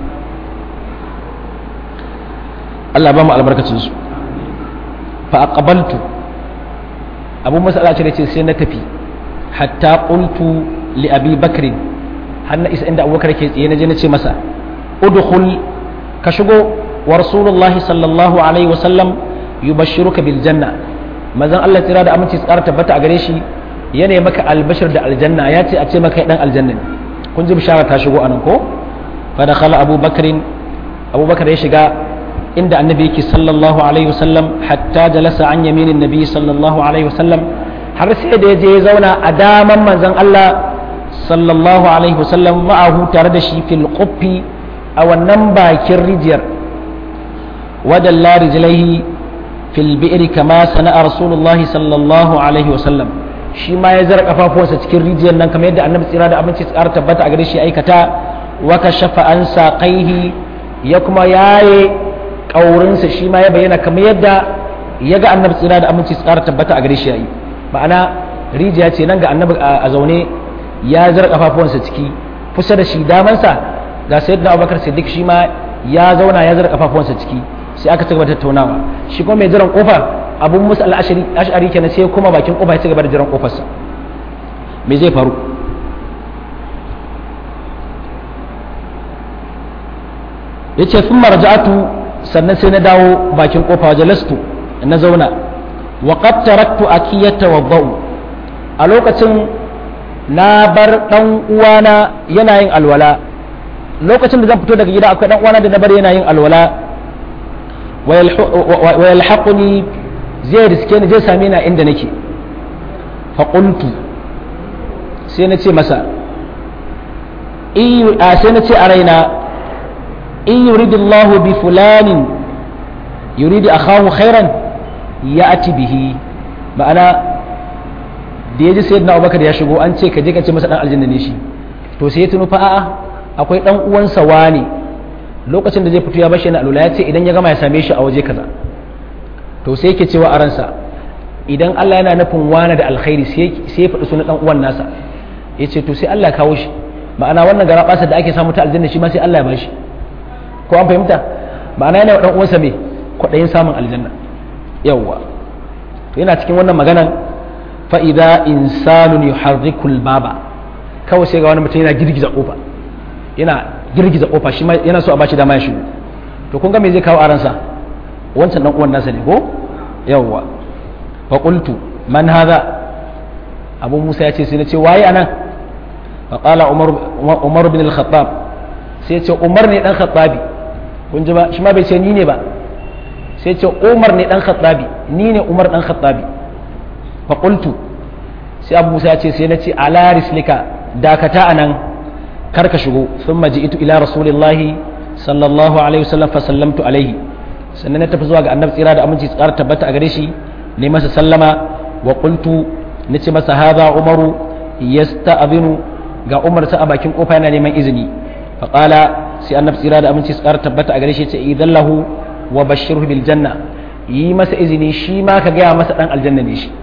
Allah ba mu albarkacin su fa aqbaltu abu masala ce ce sai na tafi hatta qultu li abi bakr har na isa inda abubakar ke tsaye na je na ce masa udkhul ka shigo wa rasulullahi sallallahu alaihi wasallam yubashshiruka bil janna mazan Allah tsira da aminci tsara tabbata a gare shi yana maka albashir da aljanna ya ce a ce maka dan aljanna ne kun ji bishara ta shigo anan ko fa dakhala abubakar abubakar ya shiga inda annabi yake sallallahu alaihi wasallam hatta jalasa an yaminin nabi sallallahu alaihi wasallam har sai da ya je ya zauna a daman manzon Allah sallallahu alaihi wasallam ma'ahu tare da shi fil quffi a wannan bakin rijiyar wadalla rijlaihi fil bi'ri kama sana'a rasulullahi sallallahu alaihi wasallam shi ma ya zara kafafuwansa cikin rijiyar nan kamar yadda annabi tsira da abinci tsara tabbata a gare shi aikata wa kashafa an saqaihi ya kuma yaye kaurinsa shi ma ya bayyana kamar yadda ya ga annabi tsira da aminci tsara tabbata a gare shi yayi ma'ana rijiya ce nan ga annabi a zaune ya zara kafafuwansa ciki kusa da shi damansa ga sayyidina abubakar siddiq shi ma ya zauna ya zara kafafuwansa ciki sai aka cigaba da tattaunawa shi kuma mai jiran kofa abun musu al'ashari kenan sai kuma bakin kofa ya cigaba da jiran kofarsa me zai faru ya ce sun marja'atu sannan sai na dawo bakin kofa wajen lastu na zauna wa qad taraktu akiyata wa ba'u a lokacin na bar dan uwana yana yin alwala lokacin da zan fito daga gida akwai dan uwana da na bar yana yin alwala wa yalhaquni zai riske ni zai same ni inda nake fa qultu sai na ce masa sai na ce a raina in yuridillahu bi fulanin yuridi akhahu khairan ya'ti bihi ma'ana da ya ji sayyidina Abubakar ya shigo an ce ka je ka ce masa dan aljanna ne shi to sai ya tuno fa a'a akwai dan uwansa wani lokacin da zai fito ya bashi na alula ya ce idan ya gama ya same shi a waje kaza to sai yake cewa a ransa idan Allah yana nufin wani da alkhairi sai ya faɗi sunan dan uwan nasa ya ce to sai Allah kawo shi ma'ana wannan gara da ake samu ta aljanna shi ma sai Allah ya bashi ko an fahimta ma'ana yana dan uwansa me kwaɗayin samun aljanna yawwa to yana cikin wannan maganan fa idza insanun yuharrikul baba kawai sai ga wani mutum yana girgiza kofa yana girgiza kofa shi ma yana so a bashi dama ya shigo to kun ga me zai kawo aransa wancan dan uwan nasa ne ko yawwa fa qultu man hadha abu musa ya ce sai na ce waye anan fa qala umar umar bin al-khattab sai ya ce umar ne dan khattabi kun ji ba shi ma bai ce ni ne ba sai ce umar ne dan khattabi ni ne umar dan khattabi fa qultu sai abu musa ya ce sai na ce ala rislika dakata anan kar ka shigo thumma ji'tu ila rasulillahi sallallahu alaihi wasallam fa sallamtu alaihi sannan na tafi zuwa ga annabi tsira da aminci tsara tabbata a gare shi ne masa sallama wa qultu nace masa hadha umaru yasta'binu ga umar sa a bakin kofa yana neman izini fa qala sai annabi tsira da aminci tsara tabbata a gare shi ce idan lahu wa bashirhu bil janna yi masa izini shi ma ka gaya masa dan aljanna ne shi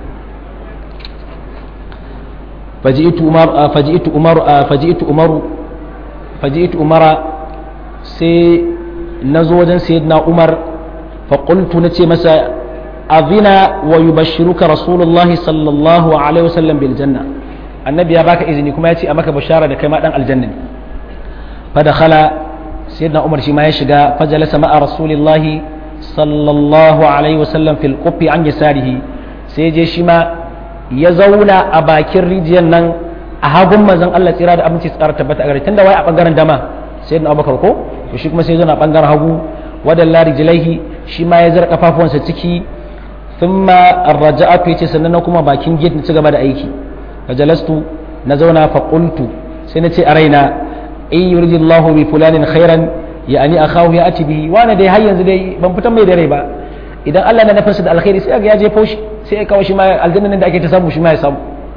faji'tu umar faji'tu umar faji'tu umar faji'tu umara sai nazo wajen sayyidina umar fa qultu nace masa azina wa yubashshiruka rasulullah sallallahu alaihi wasallam bil janna annabi ya baka izini kuma ya ce a maka bashara da kai ma dan aljanna ne fa dakhala sayyidina umar shi ma ya shiga fajalasa ma'a rasulillahi sallallahu alaihi wasallam fil qufi an yasarihi sai je shi ma ya zauna a bakin rijiyar nan a hagun manzon Allah tsira da abinci tsara tabbata a gare tunda wai a bangaren dama sayyidina abubakar ko to shi kuma sai zauna a bangaren hagu wadalla rijlaihi shi ma ya zara kafafuwansa ciki thumma arraja'atu yace sannan na kuma bakin gate na ci gaba da aiki fajalastu na zauna fa qultu sai na ce a raina in yuridillahu bi fulanin khairan yani akhahu ya ati bihi wani dai har yanzu dai ban fitan mai da rai ba idan Allah na nufinsa da alkhairi sai ga ya je faushi sai ya kawo shi ma aljanna da ake ta samu shi ma ya samu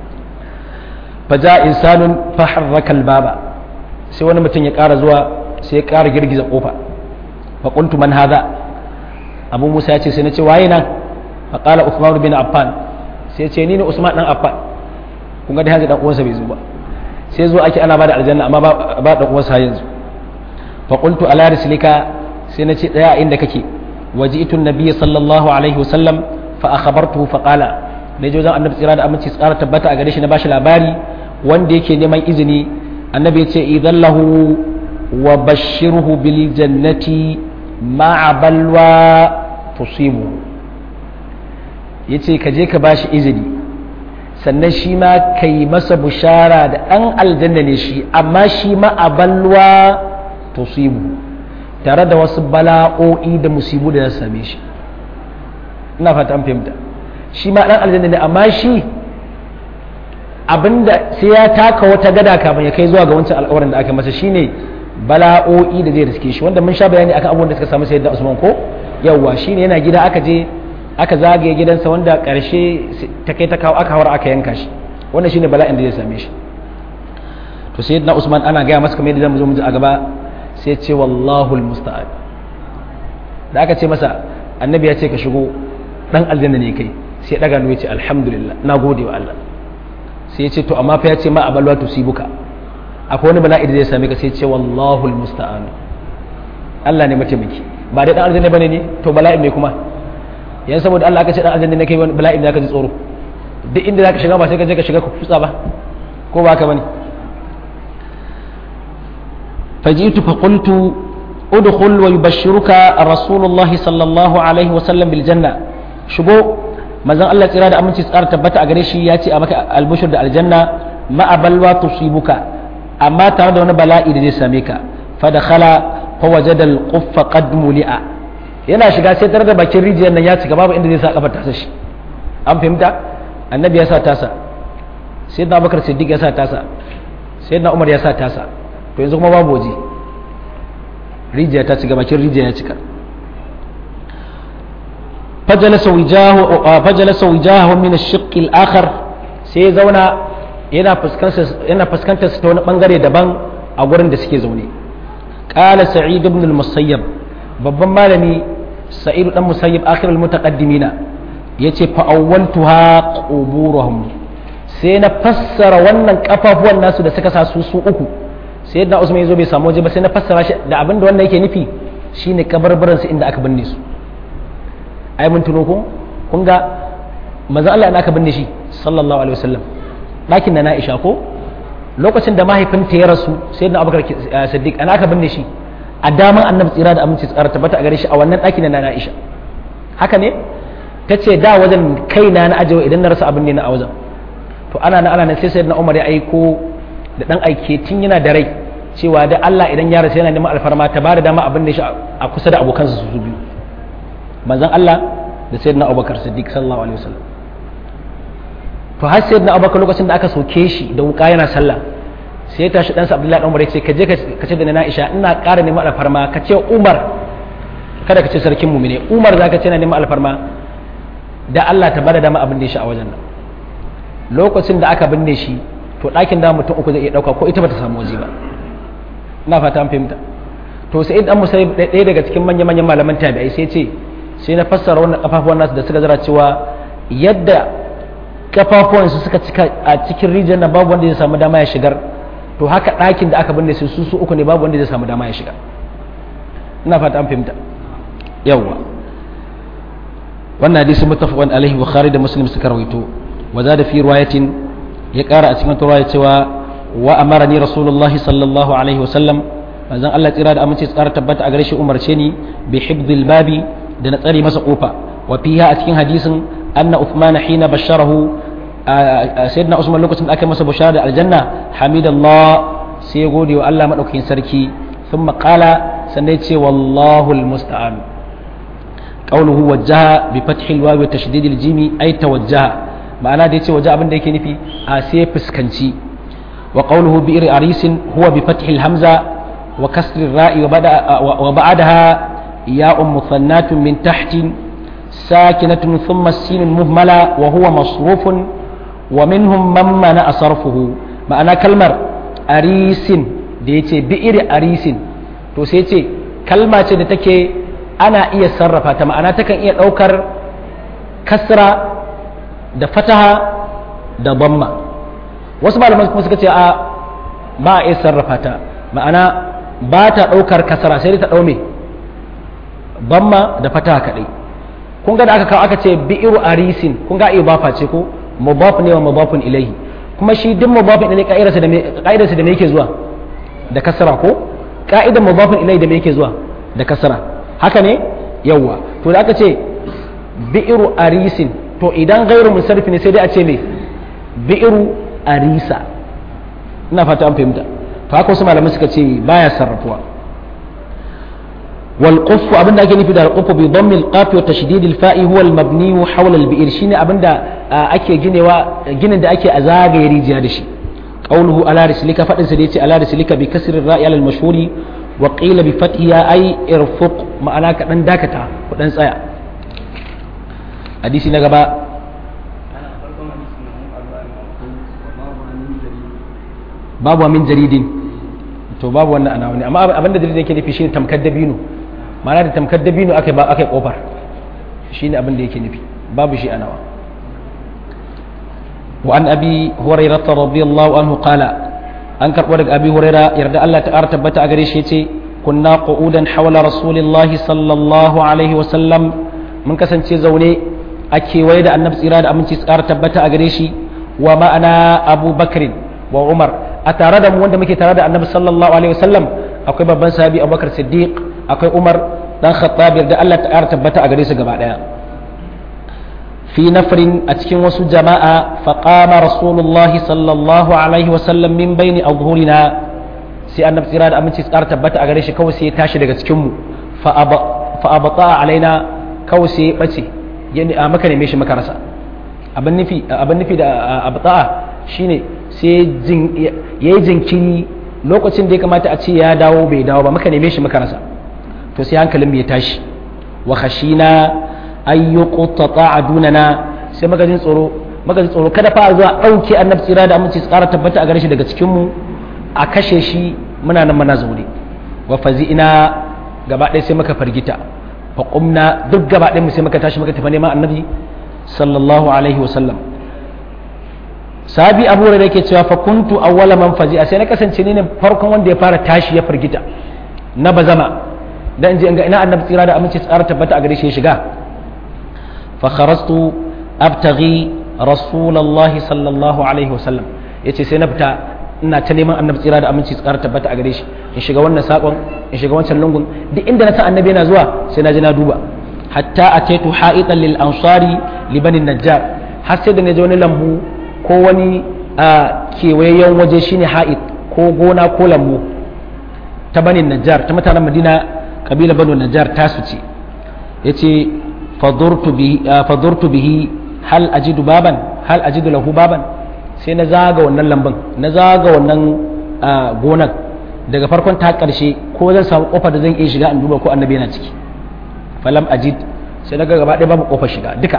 faja insanun faharraka albaba sai wani mutum ya ƙara zuwa sai ya ƙara girgiza kofa fa qultu man hadha abu musa ya ce sai na ce waye nan fa qala uthman bin affan sai ya ce ni ne usman dan affan kun ga dai hanzu dan uwansa bai zo ba sai zo ake ana bada aljanna amma ba dan uwansa yanzu fa qultu ala rislika sai na ce daya inda kake waji'tu an-nabiy sallallahu alaihi wasallam fa akhbartuhu fa qala ne jo zan annabi tsira da aminci tsara tabbata a gare shi na bashi labari wanda yake neman izini annabi ya ce idan lahu wa bashirhu bil jannati ma'a balwa tusibu yace ka je ka bashi izini sannan shi ma kai masa bushara da ɗan aljanna ne shi amma shi ma a balwa tusibu tare da wasu bala'o'i da musibu da ya same shi ina fata an fahimta shi ma ɗan aljanna ne amma shi abinda sai ya taka wata gada kafin ya kai zuwa ga wancan alƙawarin da aka masa shine bala'o'i da zai riske shi wanda mun sha bayani akan abubuwan da suka samu sayyidina Usman ko yawwa shine yana gida aka je aka zagaye gidansa wanda karshe ta kai ta kawo aka hawar aka yanka shi wannan shine bala'in da zai same shi to sayyidina Usman ana gaya masa kamar yadda zamu zo mu ji a gaba sai ya ce wallahu almusta'an da aka ce masa annabi ya ce ka shigo dan aljanna ne kai sai ya daga ya ce alhamdulillah na gode wa Allah sai ya ce to amma fa ya ce ma abalwa tusibuka akwai wani bala'i da zai same ka sai ce wallahu almusta'an Allah ne mataimaki ba dai dan aljanna bane ne to bala'i me kuma yan saboda Allah aka ce dan aljanna ne kai wani bala'i da ka ji tsoro duk inda zaka shiga ba sai ka je ka shiga ka futsa ba ko ba haka bane fajitu fa qultu udkhul wa yubashshiruka rasulullah sallallahu alaihi wa sallam bil janna shigo manzon Allah tsira da aminci tsara tabbata a gare shi ya ce a maka albushur da aljanna ma'a balwa tusibuka amma tare da wani bala'i da zai same ka fa dakhala fa wajada al-quffa qad muli'a yana shiga sai tare da bakin rijiyar nan ya cika babu inda zai sa kafar tasa shi an fahimta annabi ya sa tasa sayyidina abubakar siddiq ya sa tasa sayyidina umar ya sa tasa to yanzu kuma babu waje rijiya ta cika bakin rijiya ya cika fajalasa wijahu fajalasa wijahu min ash-shiqq al-akhar sai ya zauna yana fuskantar su ta wani bangare daban a gurin da suke zaune qala sa'id ibn al-musayyab babban malami sa'id dan musayyab akhir al-mutaqaddimina yace fa awwaltuha quburuhum sai na fassara wannan kafafuwan nasu da suka sa su su uku sai yadda usman yazo bai samu waje ba sai na fassara shi da abin da wannan yake nufi shine kabarbaran su inda aka binne su ai mun tuno ko kun ga manzo Allah ina aka binne shi sallallahu alaihi wasallam ɗakin na Aisha ko lokacin da mahaifinta ya rasu sai na Abubakar Siddiq ana aka binne shi a daman annabi tsira da aminci tsara tabbata a gare shi a wannan ɗakin na Aisha haka ne ta ce da wajen kaina na ajewa idan na rasa abin ne na a wajen to ana na ana na sai sayyidina Umar ya aiko da dan aike tun yana da rai cewa da Allah idan ya rasu yana neman alfarma ta bada dama abin da shi a kusa da abokansa su biyu manzon Allah da sayyidina Abubakar Siddiq sallallahu alaihi wasallam to har sayyidina Abubakar lokacin da aka soke shi da wuka yana sallah sai ya tashi ɗansa Abdullahi dan Umar ya ce ka je ka ce da na Aisha ina ƙara neman alfarma ka ce Umar kada ka ce sarkin mu ne Umar zaka ce na neman alfarma da Allah ta bada dama abin da shi a wajen nan lokacin da aka binne shi to ɗakin da mutum uku zai iya ɗauka ko ita bata samu waje ba ina fata an fahimta to sai dan musayyib ɗaya daga cikin manya-manyan malaman tabi'ai sai ce sai na fassara wannan kafafuwan nasu da suka zara cewa yadda kafafuwan su suka cika a cikin rijiyar na babu wanda zai samu dama ya shigar to haka ɗakin da aka binne su su su uku ne babu wanda zai samu dama ya shiga ina fata an fahimta yawwa wannan hadisi muttafaqun alaihi bukhari da muslim suka rawaito wa zada fi riwayatin ya kara a cikin riwaya cewa wa amarani rasulullahi sallallahu alaihi wa sallam manzon Allah tsira da amince tsara tabbata a gare shi umarce ni bi hibdil babi da na tsare masa kofa wa fiha a cikin hadisin anna uthman hina basharahu sayyidina usman lokacin da aka masa bushara da aljanna hamidallah sai ya gode wa Allah madaukakin sarki thumma qala sannan ya ce wallahu almusta'an qawluhu wajjaha bi fathi alwawi wa tashdid aljimi ay tawajjaha ma'ana da yace waje abin da yake nufi a sai fuskanci wa qawluhu bi arisin huwa bi fathi alhamza وكسر الراء وبعدها ياء مثنات من تحت ساكنة ثم السين المهملة وهو مصروف ومنهم من منع صرفه معنى كلمة أريس ديتي بئر أريس to sai ce kalma ce da take ana iya sarrafa ta ma'ana takan iya ɗaukar kasra da fataha da bamma wasu malaman kuma suka ce a ba a iya sarrafa ta ma'ana ba ta ɗaukar kasara sai ta ɗaume bamma da fata kaɗai kun ga da aka kawo aka ce bi'iru arisin kun ga iya bafa ce ko mubaf ne wa mubafun ilaihi kuma shi duk mudafin ilai ka'idarsa da me ka'idarsa da me yake zuwa da kasra ko ka'idar mudafin ilai da me yake zuwa da kasra haka ne yawa to da aka ce bi'ru arisin to idan gairu musarrif ne sai dai a ce me bi'ru arisa ina fata an fahimta to haka wasu malamai suka ce baya sarrafuwa والقف abinda ake nufi da alquf bi dhamm alqaf wa tashdid alfa'i huwa almabni hawla albi'r shine abinda ake ginewa ginin da ake a zagaye rijiya da shi qawluhu ala rislika fadin sa da yace ala rislika bi kasri ra'i ala almashhuri wa qila bi fathiha ay irfuq ma'ana ka dan dakata ku dan tsaya hadisi na gaba babu min jaridin to babu wannan ana wani amma abinda jaridin yake nufi shine tamkar dabino ma'ana da tamkar dabino aka ba aka kofar shine abin da yake nufi babu shi anawa wa an abi hurairah radiyallahu anhu qala an karbo daga abi hurairah yarda Allah ta ƙara tabbata a gare shi yace kunna qu'udan hawla rasulillahi sallallahu alaihi wa sallam mun kasance zaune a kewaye da annabi tsira da aminci ƙara tabbata a gare shi wa ma'ana abu bakrin wa umar a tare da mu wanda muke tare da annabi sallallahu alaihi wa sallam akwai babban sahabi abubakar siddiq akwai umar dan khattab da Allah ta tabbata a gare su gaba daya fi nafrin a cikin wasu jama'a fa qama rasulullah sallallahu alaihi wa sallam min baini adhhurina sai annabi tsira da aminci tsara tabbata a gare shi kawai sai ya tashi daga cikin mu fa abata alaina kawai sai ya bace ya maka neme shi maka rasa abin nufi abin nufi da abata shine sai yayi jinkiri lokacin da ya kamata a ce ya dawo bai dawo ba maka neme shi maka rasa to sai hankalin ya tashi wa khashina ay yuqtata adunana sai maka jin tsoro maka jin tsoro kada fa zuwa dauke annabi tsira da aminci su kara tabbata a gare shi daga cikin mu a kashe shi muna nan muna zaune wa fazi'ina gaba ɗaya sai maka fargita fa qumna duk gaba ɗaya mu sai maka tashi maka tafi neman annabi sallallahu alaihi wa sallam sabi abu da yake cewa fa kuntu awwala man fazi'a sai na kasance ne farkon wanda ya fara tashi ya fargita na bazama dan je ga ina annabi tsira da aminci tsara tabbata a gare shi ya shiga fa kharastu abtaghi rasulullah sallallahu alaihi wasallam yace sai na fita ina ta neman annabi tsira da aminci tsara tabbata a gare shi in shiga wannan sakon in shiga wancan lungun duk inda na san annabi yana zuwa sai na je na duba hatta ataitu ha'itan lil ansari li bani najjar har sai da na je wani lambu ko wani kewayayyen waje shine ha'id ko gona ko lambu ta bani najjar ta mutanen madina kabila banu najjar tasu ce ya ce fadurtu bihi hal ajidu baban hal ajidu lahu baban sai na zaga wannan lambun na zaga wannan gonan daga farkon ta karshe ko zan samu kofar da zan iya shiga in duba ko annabi yana ciki falam ajid sai naga gaba ɗaya babu kofar shiga duka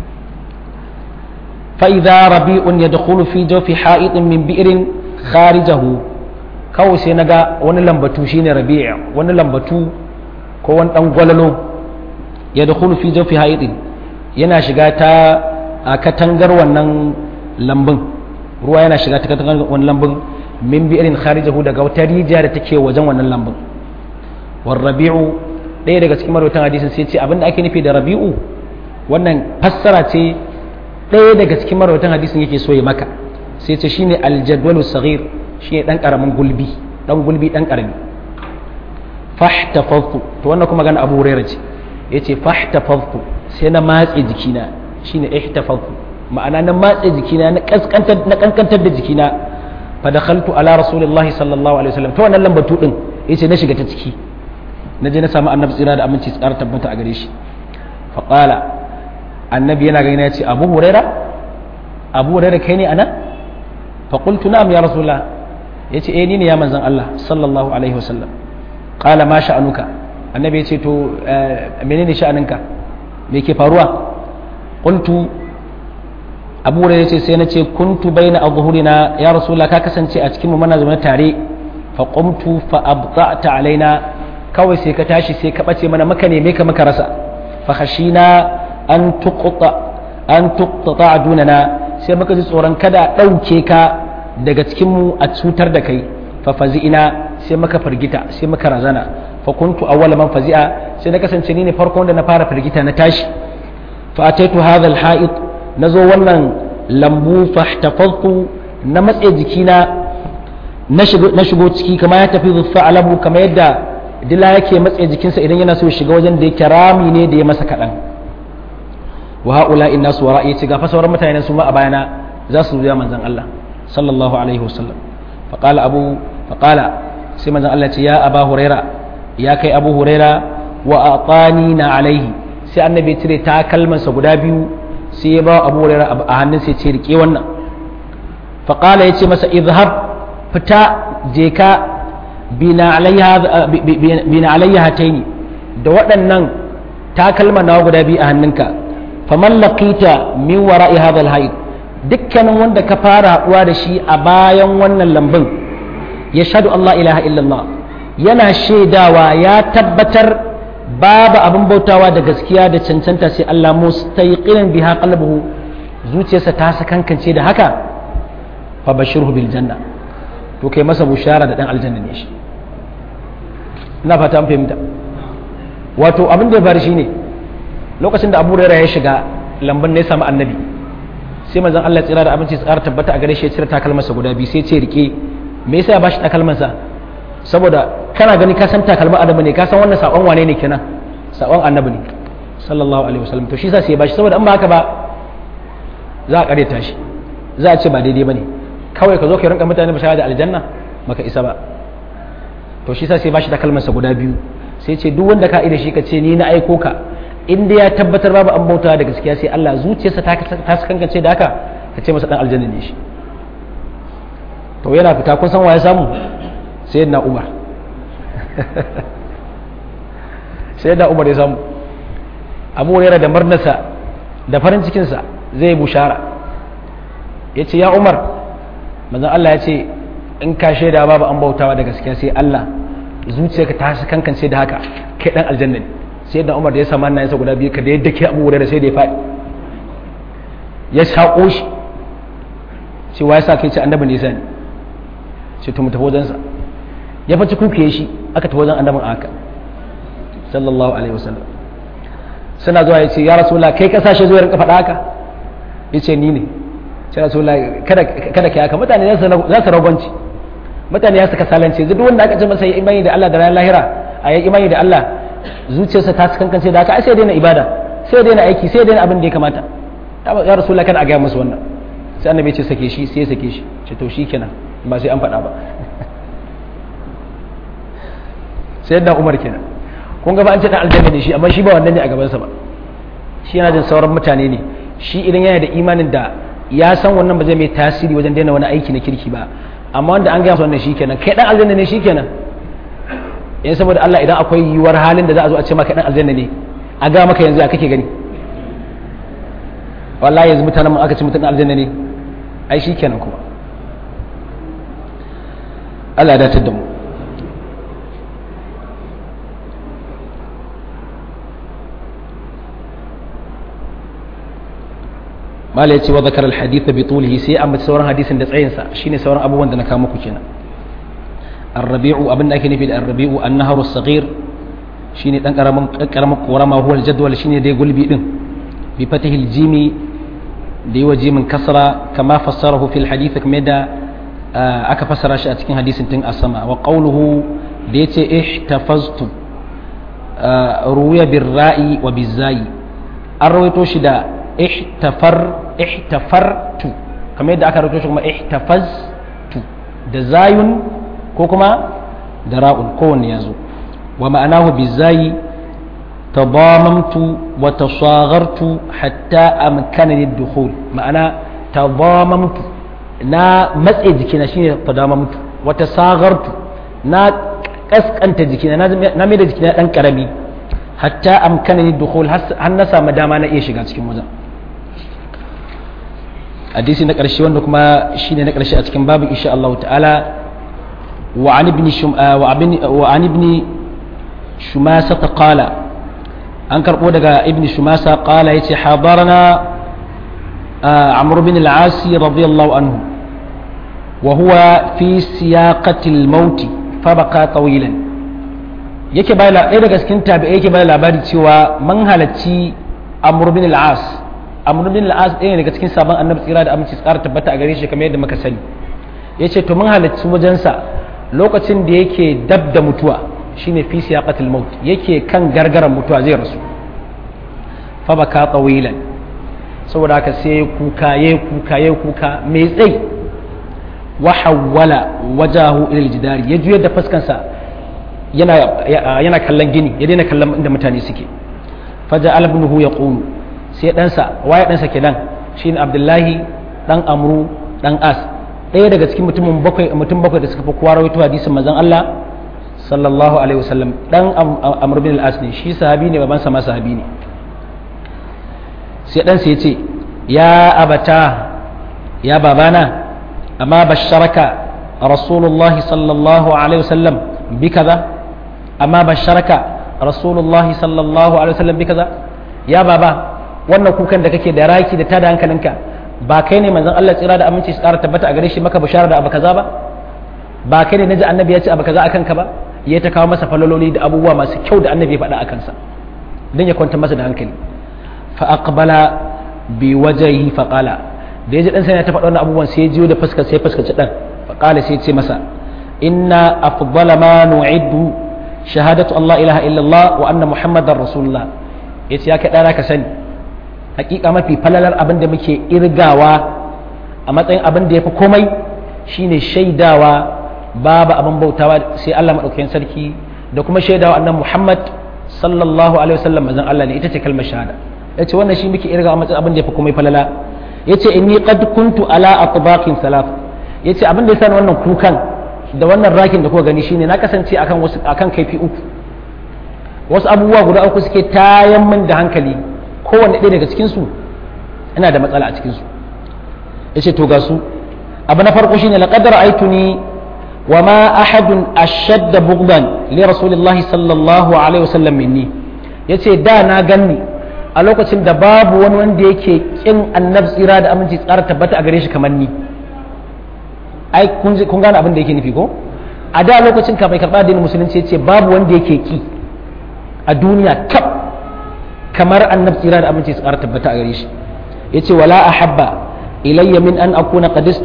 fa idza rabi'un yadkhulu fi jawfi ha'idin min bi'rin kharijahu kawai sai naga wani lambatu shine rabi' wani lambatu ko wani dan gwalalo ya da fi jafi haidin yana shiga ta a katangar wannan lambun ruwa yana shiga ta katangar wannan lambun min bi irin kharijahu daga wata rijiya da take wajen wannan lambun war rabi'u ɗaya daga cikin marwatan hadisin sai ce abinda ake nufi da rabi'u wannan fassara ce ɗaya daga cikin marwatan hadisin yake so ya maka sai ce shine aljadwalu saghir shine dan karamin gulbi dan gulbi dan karami fahtafaftu to wannan kuma gana abu hurairah ce yace fahtafaftu sai na matse jikina shine ihtafaftu ma'ana na matse jikina na kaskantar na kankantar da jikina fa dakhaltu ala rasulillahi sallallahu alaihi wasallam to wannan lambatu din yace na shiga ta ciki na je na samu annabi tsira da aminci tsara tabbata a gare shi fa qala annabi yana gani yace abu hurairah abu hurairah kai ne anan fa qultu na'am ya rasulullah yace eh ni ne ya manzon Allah sallallahu alaihi wasallam qala ma sha'anuka annabi ya ce to menene sha'aninka me ke faruwa qultu abu hurairah ya ce sai na ce kuntu baina adhhurina ya rasulullah ka kasance a cikin mu muna zaune tare fa qumtu fa abta'ta alaina kawai sai ka tashi sai ka bace mana maka neme ka maka rasa fa khashina an tuqta an tuqta dunana sai muka ji tsoron kada dauke ka daga cikin mu a cutar da kai fa fazi'ina sai maka firgita sai maka razana fa kuntu awwala man fazi'a sai na kasance ni ne farko wanda na fara firgita na tashi fa ataitu hadha al-ha'id nazo wannan lambu fahtafadtu na matse jikina na shigo ciki kama ya tafi zuffa alabu kama yadda dila yake matse jikinsa idan yana so shiga wajen da yake rami ne da ya masa kaɗan wa haula inna su wara yace ga fasawar mutane su ma a bayana za su zuya manzon Allah sallallahu alaihi wasallam faqala abu faqala sai manzon Allah ce ya aba huraira ya kai abu huraira wa atani na alaihi sai annabi ya cire takalmansa guda biyu sai ya ba abu huraira a hannun sai ce rike wannan faqala yace masa izhab fita je ka bina alayya hataini da waɗannan takalma nawa guda biyu a hannunka faman laqita min wara'i hadha alhayd dukkanin wanda ka fara haɗuwa da shi a bayan wannan lambun ya shaɗu Allah ilaha illallah yana shaidawa ya tabbatar babu abin bautawa da gaskiya da cancanta sai Allah mustayqinin biha qalbuhu zuciyarsa ta sakankance da haka fa bashirhu bil janna to kai masa bushara da dan aljanna ne shi ina fata an fahimta wato abin da ya faru shine lokacin da Abu Hurairah ya shiga lamban ne ya samu annabi sai manzon Allah tsira da abinci tsara tabbata a gare shi ya cire takalmarsa guda biyu sai ce rike me yasa ya bashi takalmarsa saboda kana gani ka san takalmar adamu ne ka san wannan sakon wane ne kenan sakon annabi ne sallallahu alaihi wasallam to shi yasa sai ya bashi saboda in ba haka ba za a kareta shi za a ce ba daidai bane kawai ka zo ka rinka mutane bashara da aljanna baka isa ba to shi yasa sai ya bashi takalmarsa guda biyu sai ce duk wanda ka ida shi ka ce ni na aiko ka in dai ya tabbatar babu an bauta da gaskiya sai Allah zuciyarsa ta ta kankance da haka ka ce masa dan aljanna ne shi to yana fita kun san wa ya samu sai na Umar sai da Umar ya samu Abu Hurairah da marnasa da farin cikin sa zai bushara yace ya Umar manzon Allah ya ce in ka shaida babu an bautawa da gaskiya sai Allah zuciyarka ta kankance da haka kai dan aljanna ne sai da umar da ya samu hannayensa guda biyu ka da yadda ke abu da sai da ya faɗi ya shaƙo shi cewa ya sa kai ce annabin da ya sani ce to mu tafi wajensa ya faci kuke shi aka tafi wajen annabin aka sallallahu alaihi wasallam suna zuwa ya ce ya rasulullah kai kasashe zuwa rinka faɗa haka ya ce ni ne sai rasulullah kada kada ki haka mutane za su ragwanci mutane ya suka salance duk wanda aka ce masa ya imani da Allah da ranar lahira a yi imani da Allah zuciyarsa ta kankance da haka ai sai daina ibada sai daina aiki sai daina abin da ya kamata ya rasu kada a gaya musu wannan sai annabi ce sake shi sai ya sake shi ce to shi kenan ba sai an faɗa ba sai yadda umar kenan kun gaba an ce dan aljanna ne shi amma shi ba wannan ne a gabansa ba shi yana jin sauran mutane ne shi idan yana da imanin da ya san wannan ba zai mai tasiri wajen daina wani aiki na kirki ba amma wanda an gaya wannan shi kenan kai dan aljanna ne shi kenan yan saboda Allah idan akwai yiwuwar halin da za a zo a ce maka dan aljanna ne a ga maka yanzu a kake gani wallahi yanzu mutanen mu aka ce mutum aljanna ne ai kenan kuma Allah ya datar da mu mala yace wa zakara alhadith bi tulihi sai amma sauran hadisin da tsayinsa shine sauran abubuwan da na kawo muku kenan الربيع أبن أكن في الربيع النهر الصغير شيني دان كرم كرم قرما هو الجدول شيني دي قلبي دين بفتح الجيم دي وجيم كسرة كما فسره في الحديث كمدا aka fassara shi a cikin hadisin tun asama wa qawluhu da yace ihtafaztu ruwiya birra'i wa bizai an rawaito shi da ihtafar ihtafartu kamar yadda aka rawaito shi kuma ihtafaztu da zayun ko kuma da ra'un kowanne ya zo wa ma'anahu bizai tadamamtu wa tasaghartu hatta amkanani dukhul ma'ana tadamamtu na matse jikina shine tadamamtu wa tasaghartu na kaskanta jikina na mai da jikina dan karami hatta amkanani dukhul har na samu dama na iya shiga cikin wajen hadisi na ƙarshe wanda kuma shine na ƙarshe a cikin babu insha Allah ta'ala وعن ابن شم... وعن ابن شماسة قال أنكر قودك ابن شماسة قال يتي حضرنا عمرو بن العاص رضي الله عنه وهو في سياقة الموت فبقى طويلا yake bai ɗaya daga cikin tabi'ai yake bai labari cewa man halarci amr bin al-as amr bin al-as ɗaya daga cikin sabon annabi tsira da aminci tsara tabbata a gare shi kamar yadda muka sani yace to mun halarci wajensa lokacin da yake dab da mutuwa shine fi siyaqatil maut yake kan gargaran mutuwa zai rasu fa baka tawilan saboda haka sai kuka yayi kuka yayi kuka mai tsayi wa hawwala wajahu ila aljidari ya juyar da fuskansa yana yana kallon gini ya daina kallon inda mutane suke faja albnuhu yaqulu sai ɗansa waye ɗansa kenan shine abdullahi dan amru dan as ɗaya daga cikin mutumin bakwai mutum bakwai da suka fi kowa rawaito hadisin manzon Allah sallallahu alaihi wasallam dan amr bin al-as ne shi sahabi ne babansa ma sahabi ne sai ɗansa ya ce ya abata ya babana amma basharaka rasulullahi sallallahu alaihi wasallam bi kaza amma basharaka rasulullahi sallallahu alaihi wasallam bi kaza ya baba wannan kukan da kake da raki da tada hankalinka ba kai ne manzon Allah tsira da aminci su ƙara tabbata a gare shi maka bishara da abu kaza ba ba kai ne naji annabi ya ce abu kaza akan ka ba ya ta kawo masa falololi da abubuwa masu kyau da annabi ya faɗa akan sa dan ya kwanta masa da hankali fa aqbala bi wajhihi fa qala da yaji dan sai ya ta faɗa wannan abubuwan sai ya jiyo da fuskar sai fuskaci dan fa qala sai ya ce masa inna afdala ma nu'iddu shahadatu Allah ilaha illallah wa anna muhammadar rasulullah yace ya kai dana ka sani hakika mafi falalar abin da muke irgawa a matsayin abin da ya fi komai shine shaidawa babu abin bautawa sai Allah maɗaukakin sarki da kuma shaidawa annan Muhammad sallallahu alaihi wasallam mazan Allah ne ita ce kalmar shahada yace wannan shi muke irgawa a matsayin abin da ya fi komai falala yace inni qad kuntu ala atbaqin salaf yace abin da yasa wannan kukan da wannan rakin da kuka gani shine na kasance akan wasu akan kaifi uku wasu abubuwa guda uku suke tayan min da hankali kowanne ɗaya daga cikinsu ina da matsala a cikinsu ya ce to ga su abu na farko shine laƙadar aituni wa ma ahadun ashadda bugdan li rasulillahi sallallahu alaihi wasallam minni ya ce da na ganni a lokacin da babu wani wanda yake kin annab tsira da aminci tsara tabbata a gare shi kamar ni ai kun gane abin da yake nufi ko a da lokacin kafin karɓa addinin musulunci ya ce babu wanda yake ki a duniya kaf kamar annab tsira da aminci su ƙara tabbata a gare shi ya ce wala a habba ilayya min an akuna qadis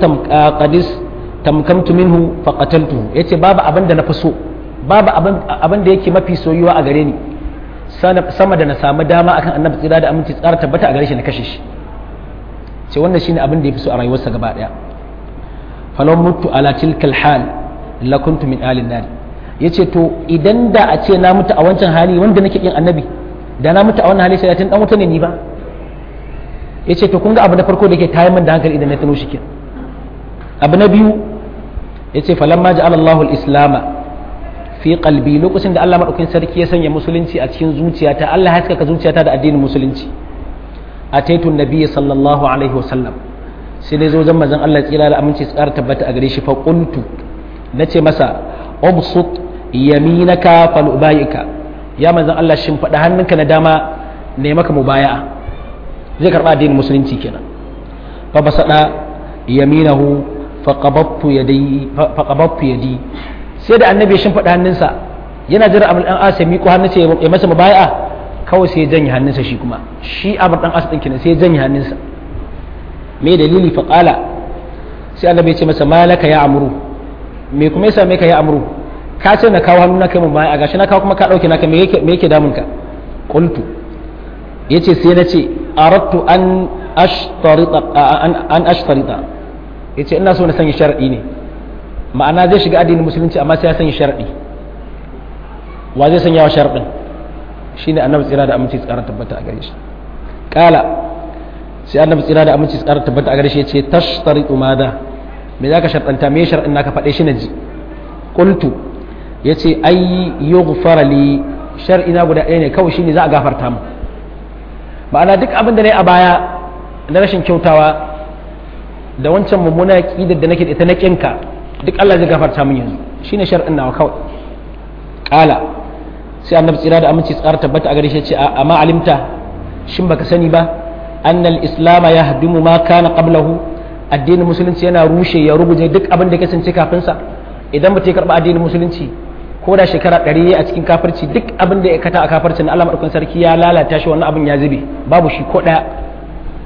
tamkamtu minhu fa qataltuhu ya ce babu abin da na fi so babu abin da yake mafi soyuwa a gare ni sama da na samu dama akan annab tsira da aminci su ƙara tabbata a gare shi na kashe shi ce wannan shine abin da ya fi so a rayuwarsa gaba daya falau mutu ala tilkal hal lakuntu min alin nar yace to idan da a ce na mutu a wancan hali wanda nake kin annabi da na mutu a wannan hali sai tun dan wuta ne ni ba yace to kun ga abu na farko da ke tayar min da hankali idan na tuno shi kin abu na biyu yace falamma ja'ala Allahu al-islam fi qalbi lokacin da Allah madaukakin sarki ya sanya musulunci a cikin zuciyata Allah ya haskaka zuciyata da addinin musulunci ataitu nabiyyi sallallahu alaihi wasallam sai dai zo zan manzon Allah tsira da aminci tsara tabbata a gare shi fa qultu nace masa ubsut yaminaka fal ubayika ya manzan Allah shin faɗa hannunka na dama ne maka mubaya'a zai karɓa addinin musulunci kenan fa basada yaminahu fa qabattu yadi fa qabattu yadi sai da annabi shin faɗa hannunsa yana jira abul dan as ya miƙo hannunsa ya masa mubaya'a kawai sai ya janye hannunsa shi kuma shi abul dan as din kenan sai ya janye hannunsa me dalili fa qala sai annabi ya ce masa malaka ya amru me kuma ya same ka ya amru ka ce na kawo hannu na kai mun baya gashi na kawo kuma ka dauke naka me yake me yake damun ka qultu yace sai na ce aradtu an ashtarita an an ashtarita yace ina so na sanya sharadi ne ma'ana zai shiga addinin musulunci amma sai ya sanya sharadi wa zai sanya wa sharadin shine annabi tsira da aminci tsara tabbata a gare shi kala sai annabi tsira da aminci tsara tabbata a gare shi yace tashtaritu madha me zaka sharɗanta me sharɗin naka faɗe shi na ji qultu ya ce ai yughfara li shar'ina guda ɗaya ne kawai shine za a gafarta mu ma'ana duk abin da nayi a baya na rashin kyautawa da wancan mummuna ƙidar da nake da ita na ƙinka duk Allah zai gafarta min yanzu shine shar'in nawa kawai ƙala sai annabi tsira da aminci tsara tabbata a gare shi ce amma alimta shin baka sani ba annal islama yahdimu ma kana qablahu addinin musulunci yana rushe ya ruguje duk abin da ya kasance kafin sa idan mutum ya karɓi addinin musulunci ko da shekara ɗari a cikin kafirci duk abin da ya kata a kafirci na Allah maɗaukan sarki ya lalata shi wannan abin ya zube babu shi ko ɗaya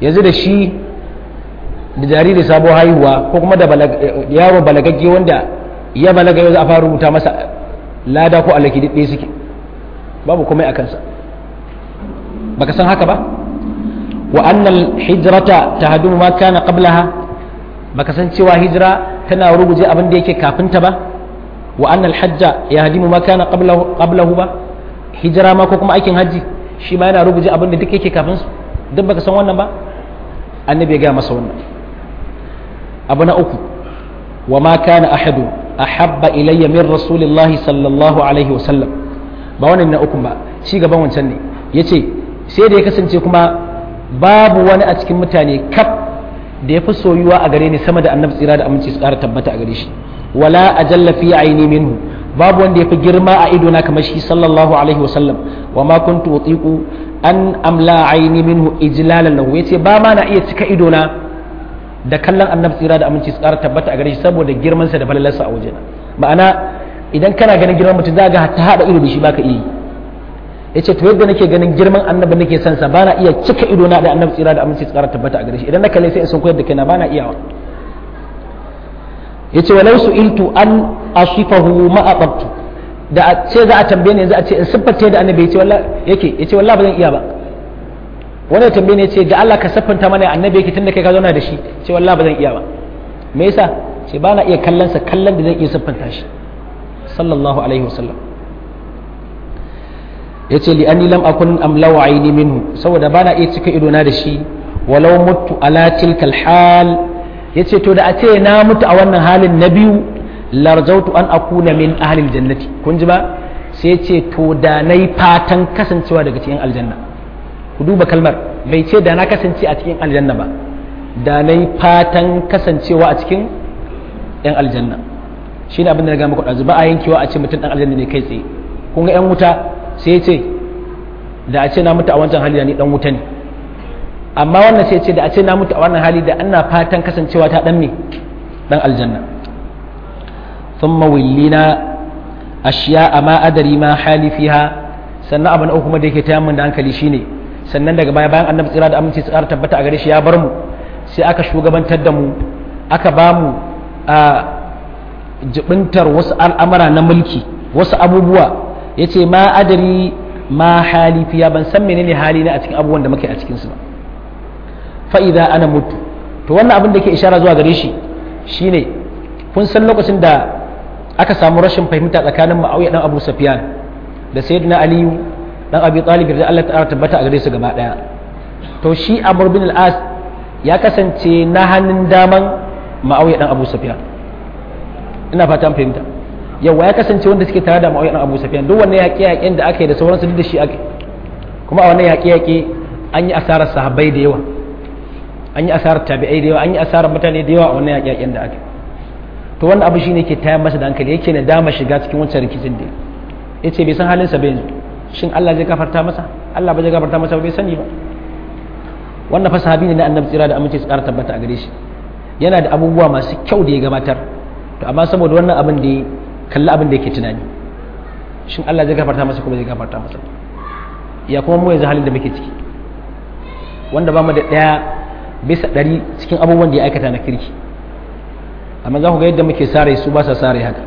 yanzu da shi da jariri sabo haihuwa ko kuma da yaro balagagge wanda ya balaga yau za a fara rubuta masa lada ko alaki ɗaya suke babu komai a kansa baka san haka ba wa annal hijrata tahdumu ma kana qablaha baka san cewa hijira tana ruguje abin da yake kafin ta ba wa annal hajja yahdimu ma kana qablahu qablahu ba hijira ma ko kuma aikin haji shi ma yana ruguje abin da duk yake kafin su duk baka san wannan ba annabi ya ga masa wannan abu na uku wa ma kana ahadu ahabba ilayya min rasulillahi sallallahu alaihi wasallam ba wannan na uku ba ci gaban wancan ne yace sai da ya kasance kuma babu wani a cikin mutane kaf da ya fi soyuwa a gare ni sama da annabi tsira da aminci su ƙara tabbata a gare shi wala ajalla fi aini minhu babu wanda ya fi girma a idona kamar shi sallallahu alaihi wasallam wa ma kuntu utiqu an amla aini minhu ijlalan lahu yace ba ma na iya cika idona da kallon annabi tsira da aminci su ƙara tabbata a gare shi saboda girman sa da falalarsa a wajena ma'ana idan kana ganin girman mutum za ga ta hada ido da shi baka iya yace to yadda nake ganin girman annabi nake son sa bana iya cika ido na da annabi tsira da aminci tsara tabbata a gare shi idan na kalle sai in sun koyar da kaina bana iyawa yace walau su'iltu an asifahu ma aqabtu da a ce za a tambaye ni yanzu a ce in siffanta da annabi yace wallahi yake yace wallahi ba zan iya ba wani tambaye ne yace ga Allah ka siffanta mana annabi yake tunda kai ka zauna da shi ce wallahi ba zan iya ba me yasa ce bana iya kallon sa kallon da zan iya siffanta shi sallallahu alaihi wasallam ya ce li anni lam akun amlawa aini minhu saboda bana iya cika ido na da shi walau mutu ala tilkal hal ya ce to da a ce na mutu a wannan halin na biyu larjautu an akuna min ahlil jannati kun ji ba sai ce to da na yi fatan kasancewa daga cikin aljanna ku duba kalmar bai ce da na kasance a cikin aljanna ba da na yi fatan kasancewa a cikin yan aljanna shi ne abin da na gama kuɗa ba a yankewa a ce mutum ɗan aljanna ne kai tsaye kun ga yan wuta sai ce da a ce na mutu a wancan hali da ni dan wuta ne amma wannan sai ce da a ce na mutu a wannan hali da ana fatan kasancewa ta dan me dan aljanna thumma willina ashiya ma adari ma hali fiha sannan abu na uku kuma da yake ta min da hankali shine sannan daga baya bayan annabi tsira da aminci tsara tabbata a gare shi ya bar mu sai aka shugabantar da mu aka ba mu a jibintar wasu al'amara na mulki wasu abubuwa ya ce ma adari ma hali fiya ban san menene hali na a cikin abubuwan da muke a cikinsu ba fa'iza ana mutu to wannan abin da ke ishara zuwa gare shi shine kun san lokacin da aka samu rashin fahimta tsakanin ma'auya dan abu safiyan da sayyidina aliyu dan abi talib da Allah ta'ala tabbata a gare su gaba daya to shi amr bin al-as ya kasance na hannun daman ma'auya dan abu safiyan ina fata an fahimta yawa ya kasance wanda suke tare da ma'auyan abu safiyan duk wannan yaƙe-yaƙen da aka yi da sauransu duk da shi ake kuma a wannan yaƙe-yaƙe an yi asarar sahabbai da yawa an yi asarar tabi'ai da yawa an yi asarar mutane da yawa a wannan yaƙe-yaƙen da aka to wannan abu shine ke tayar masa da hankali yake na dama shiga cikin wancan rikicin da ya ce bai san halinsa bai yanzu shin Allah zai gafarta masa Allah ba zai gafarta masa bai sani ba wannan fa sahabi ne na annabi tsira da amince su ƙara tabbata a gare shi yana da abubuwa masu kyau da ya gabatar to amma saboda wannan abin da ya kalli abin da yake tunani shin Allah zai gafarta masa kuma zai gafarta masa ya kuma mu yanzu halin da muke ciki wanda ba mu da ɗaya bisa ɗari cikin abubuwan da ya aikata na kirki amma za ku ga yadda muke sare su ba sa sare haka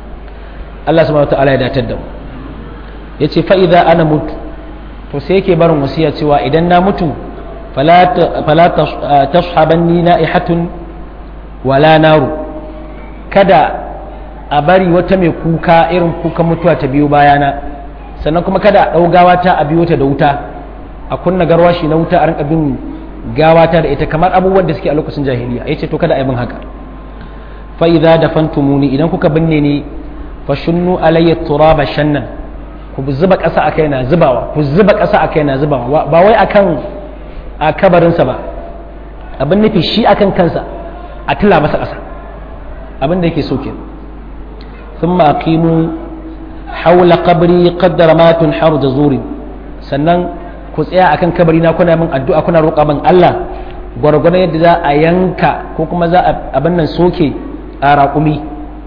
Allah subhanahu wataala ya datar da mu ya ce fa'iza ana mutu to sai yake barin wasiya cewa idan na mutu fala tashabanni na'ihatun wala naru kada a bari wata mai kuka irin kukan mutuwa ta biyo bayana sannan kuma kada a ɗau gawata a biyo ta da wuta a kunna garwashi na wuta a rinka bin gawata da ita kamar abubuwan da suke a lokacin jahiliya ya ce to kada a yi min haka fa idza dafantumuni idan kuka binne ni fa shunnu alayya turaba shannan ku zuba ƙasa a kaina zubawa ku zuba ƙasa a kaina zubawa ba wai akan a kabarinsa ba abin nufi shi akan kansa a tila masa ƙasa abin da yake so kenan ثم أقيموا حول قبري قدر ما تنحر جزور sannan ku tsaya akan kabari na kuna min addu'a kuna roƙa min Allah gwargwadon yadda za a yanka ko kuma za a abin nan soke a raƙumi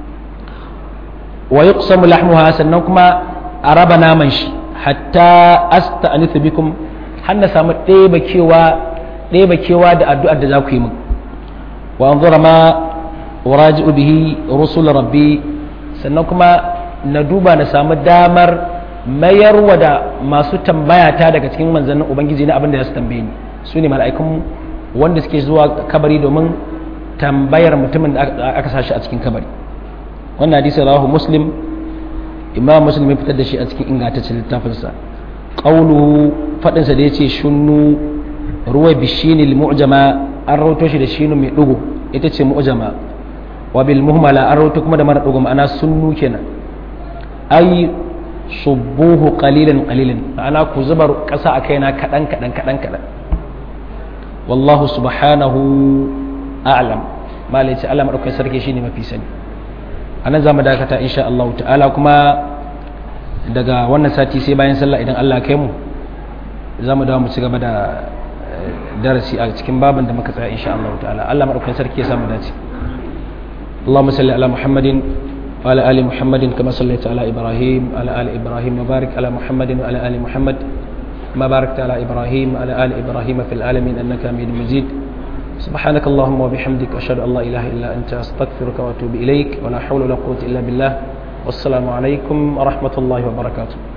wa yuqsamu lahmuha sannan kuma a raba naman shi hatta asta'nithu bikum har na samu ɗeba kewa ɗeba kewa da addu'ar da za ku yi min wa anzura ma uraji'u bihi rusul rabbi sannan kuma na duba na samu damar mayarwa da masu tambaya ta daga cikin manzannin ubangiji na abin da za su tambaye ni su ne mala'ikun wanda suke zuwa kabari domin tambayar mutumin da aka sashi a cikin kabari wannan hadisi rawahu muslim imam muslim ya fitar da shi a cikin ingantaccen littafinsa qawluhu fadin sa da yace shunnu ruwa bishini mu'jama an rawato shi da shinu mai dugo ita ce mu'jama wa bil muhmala an rawato kuma da mara dugo ma'ana sunnu kenan ai subbuhu qalilan qalilan ma'ana ku zubar kasa a kaina kadan kadan kadan kadan wallahu subhanahu a'lam malai ce Allah madaukakin sarki shine mafi sani anan zamu dakata insha Allah ta'ala kuma daga wannan sati sai bayan sallah idan Allah kai mu zamu dawo mu ci gaba da darasi a cikin babin da muka tsaya insha Allah ta'ala Allah madaukakin sarki ya samu dace اللهم صل على محمد وعلى ال محمد كما صليت على ابراهيم وعلى ال ابراهيم وبارك على محمد وعلى ال محمد كما باركت على ابراهيم وعلى ال ابراهيم في العالمين انك حميد مجيد سبحانك اللهم وبحمدك أشهد أن لا إله إلا أنت أستغفرك وأتوب إليك ولا حول ولا قوة إلا بالله والسلام عليكم ورحمة الله وبركاته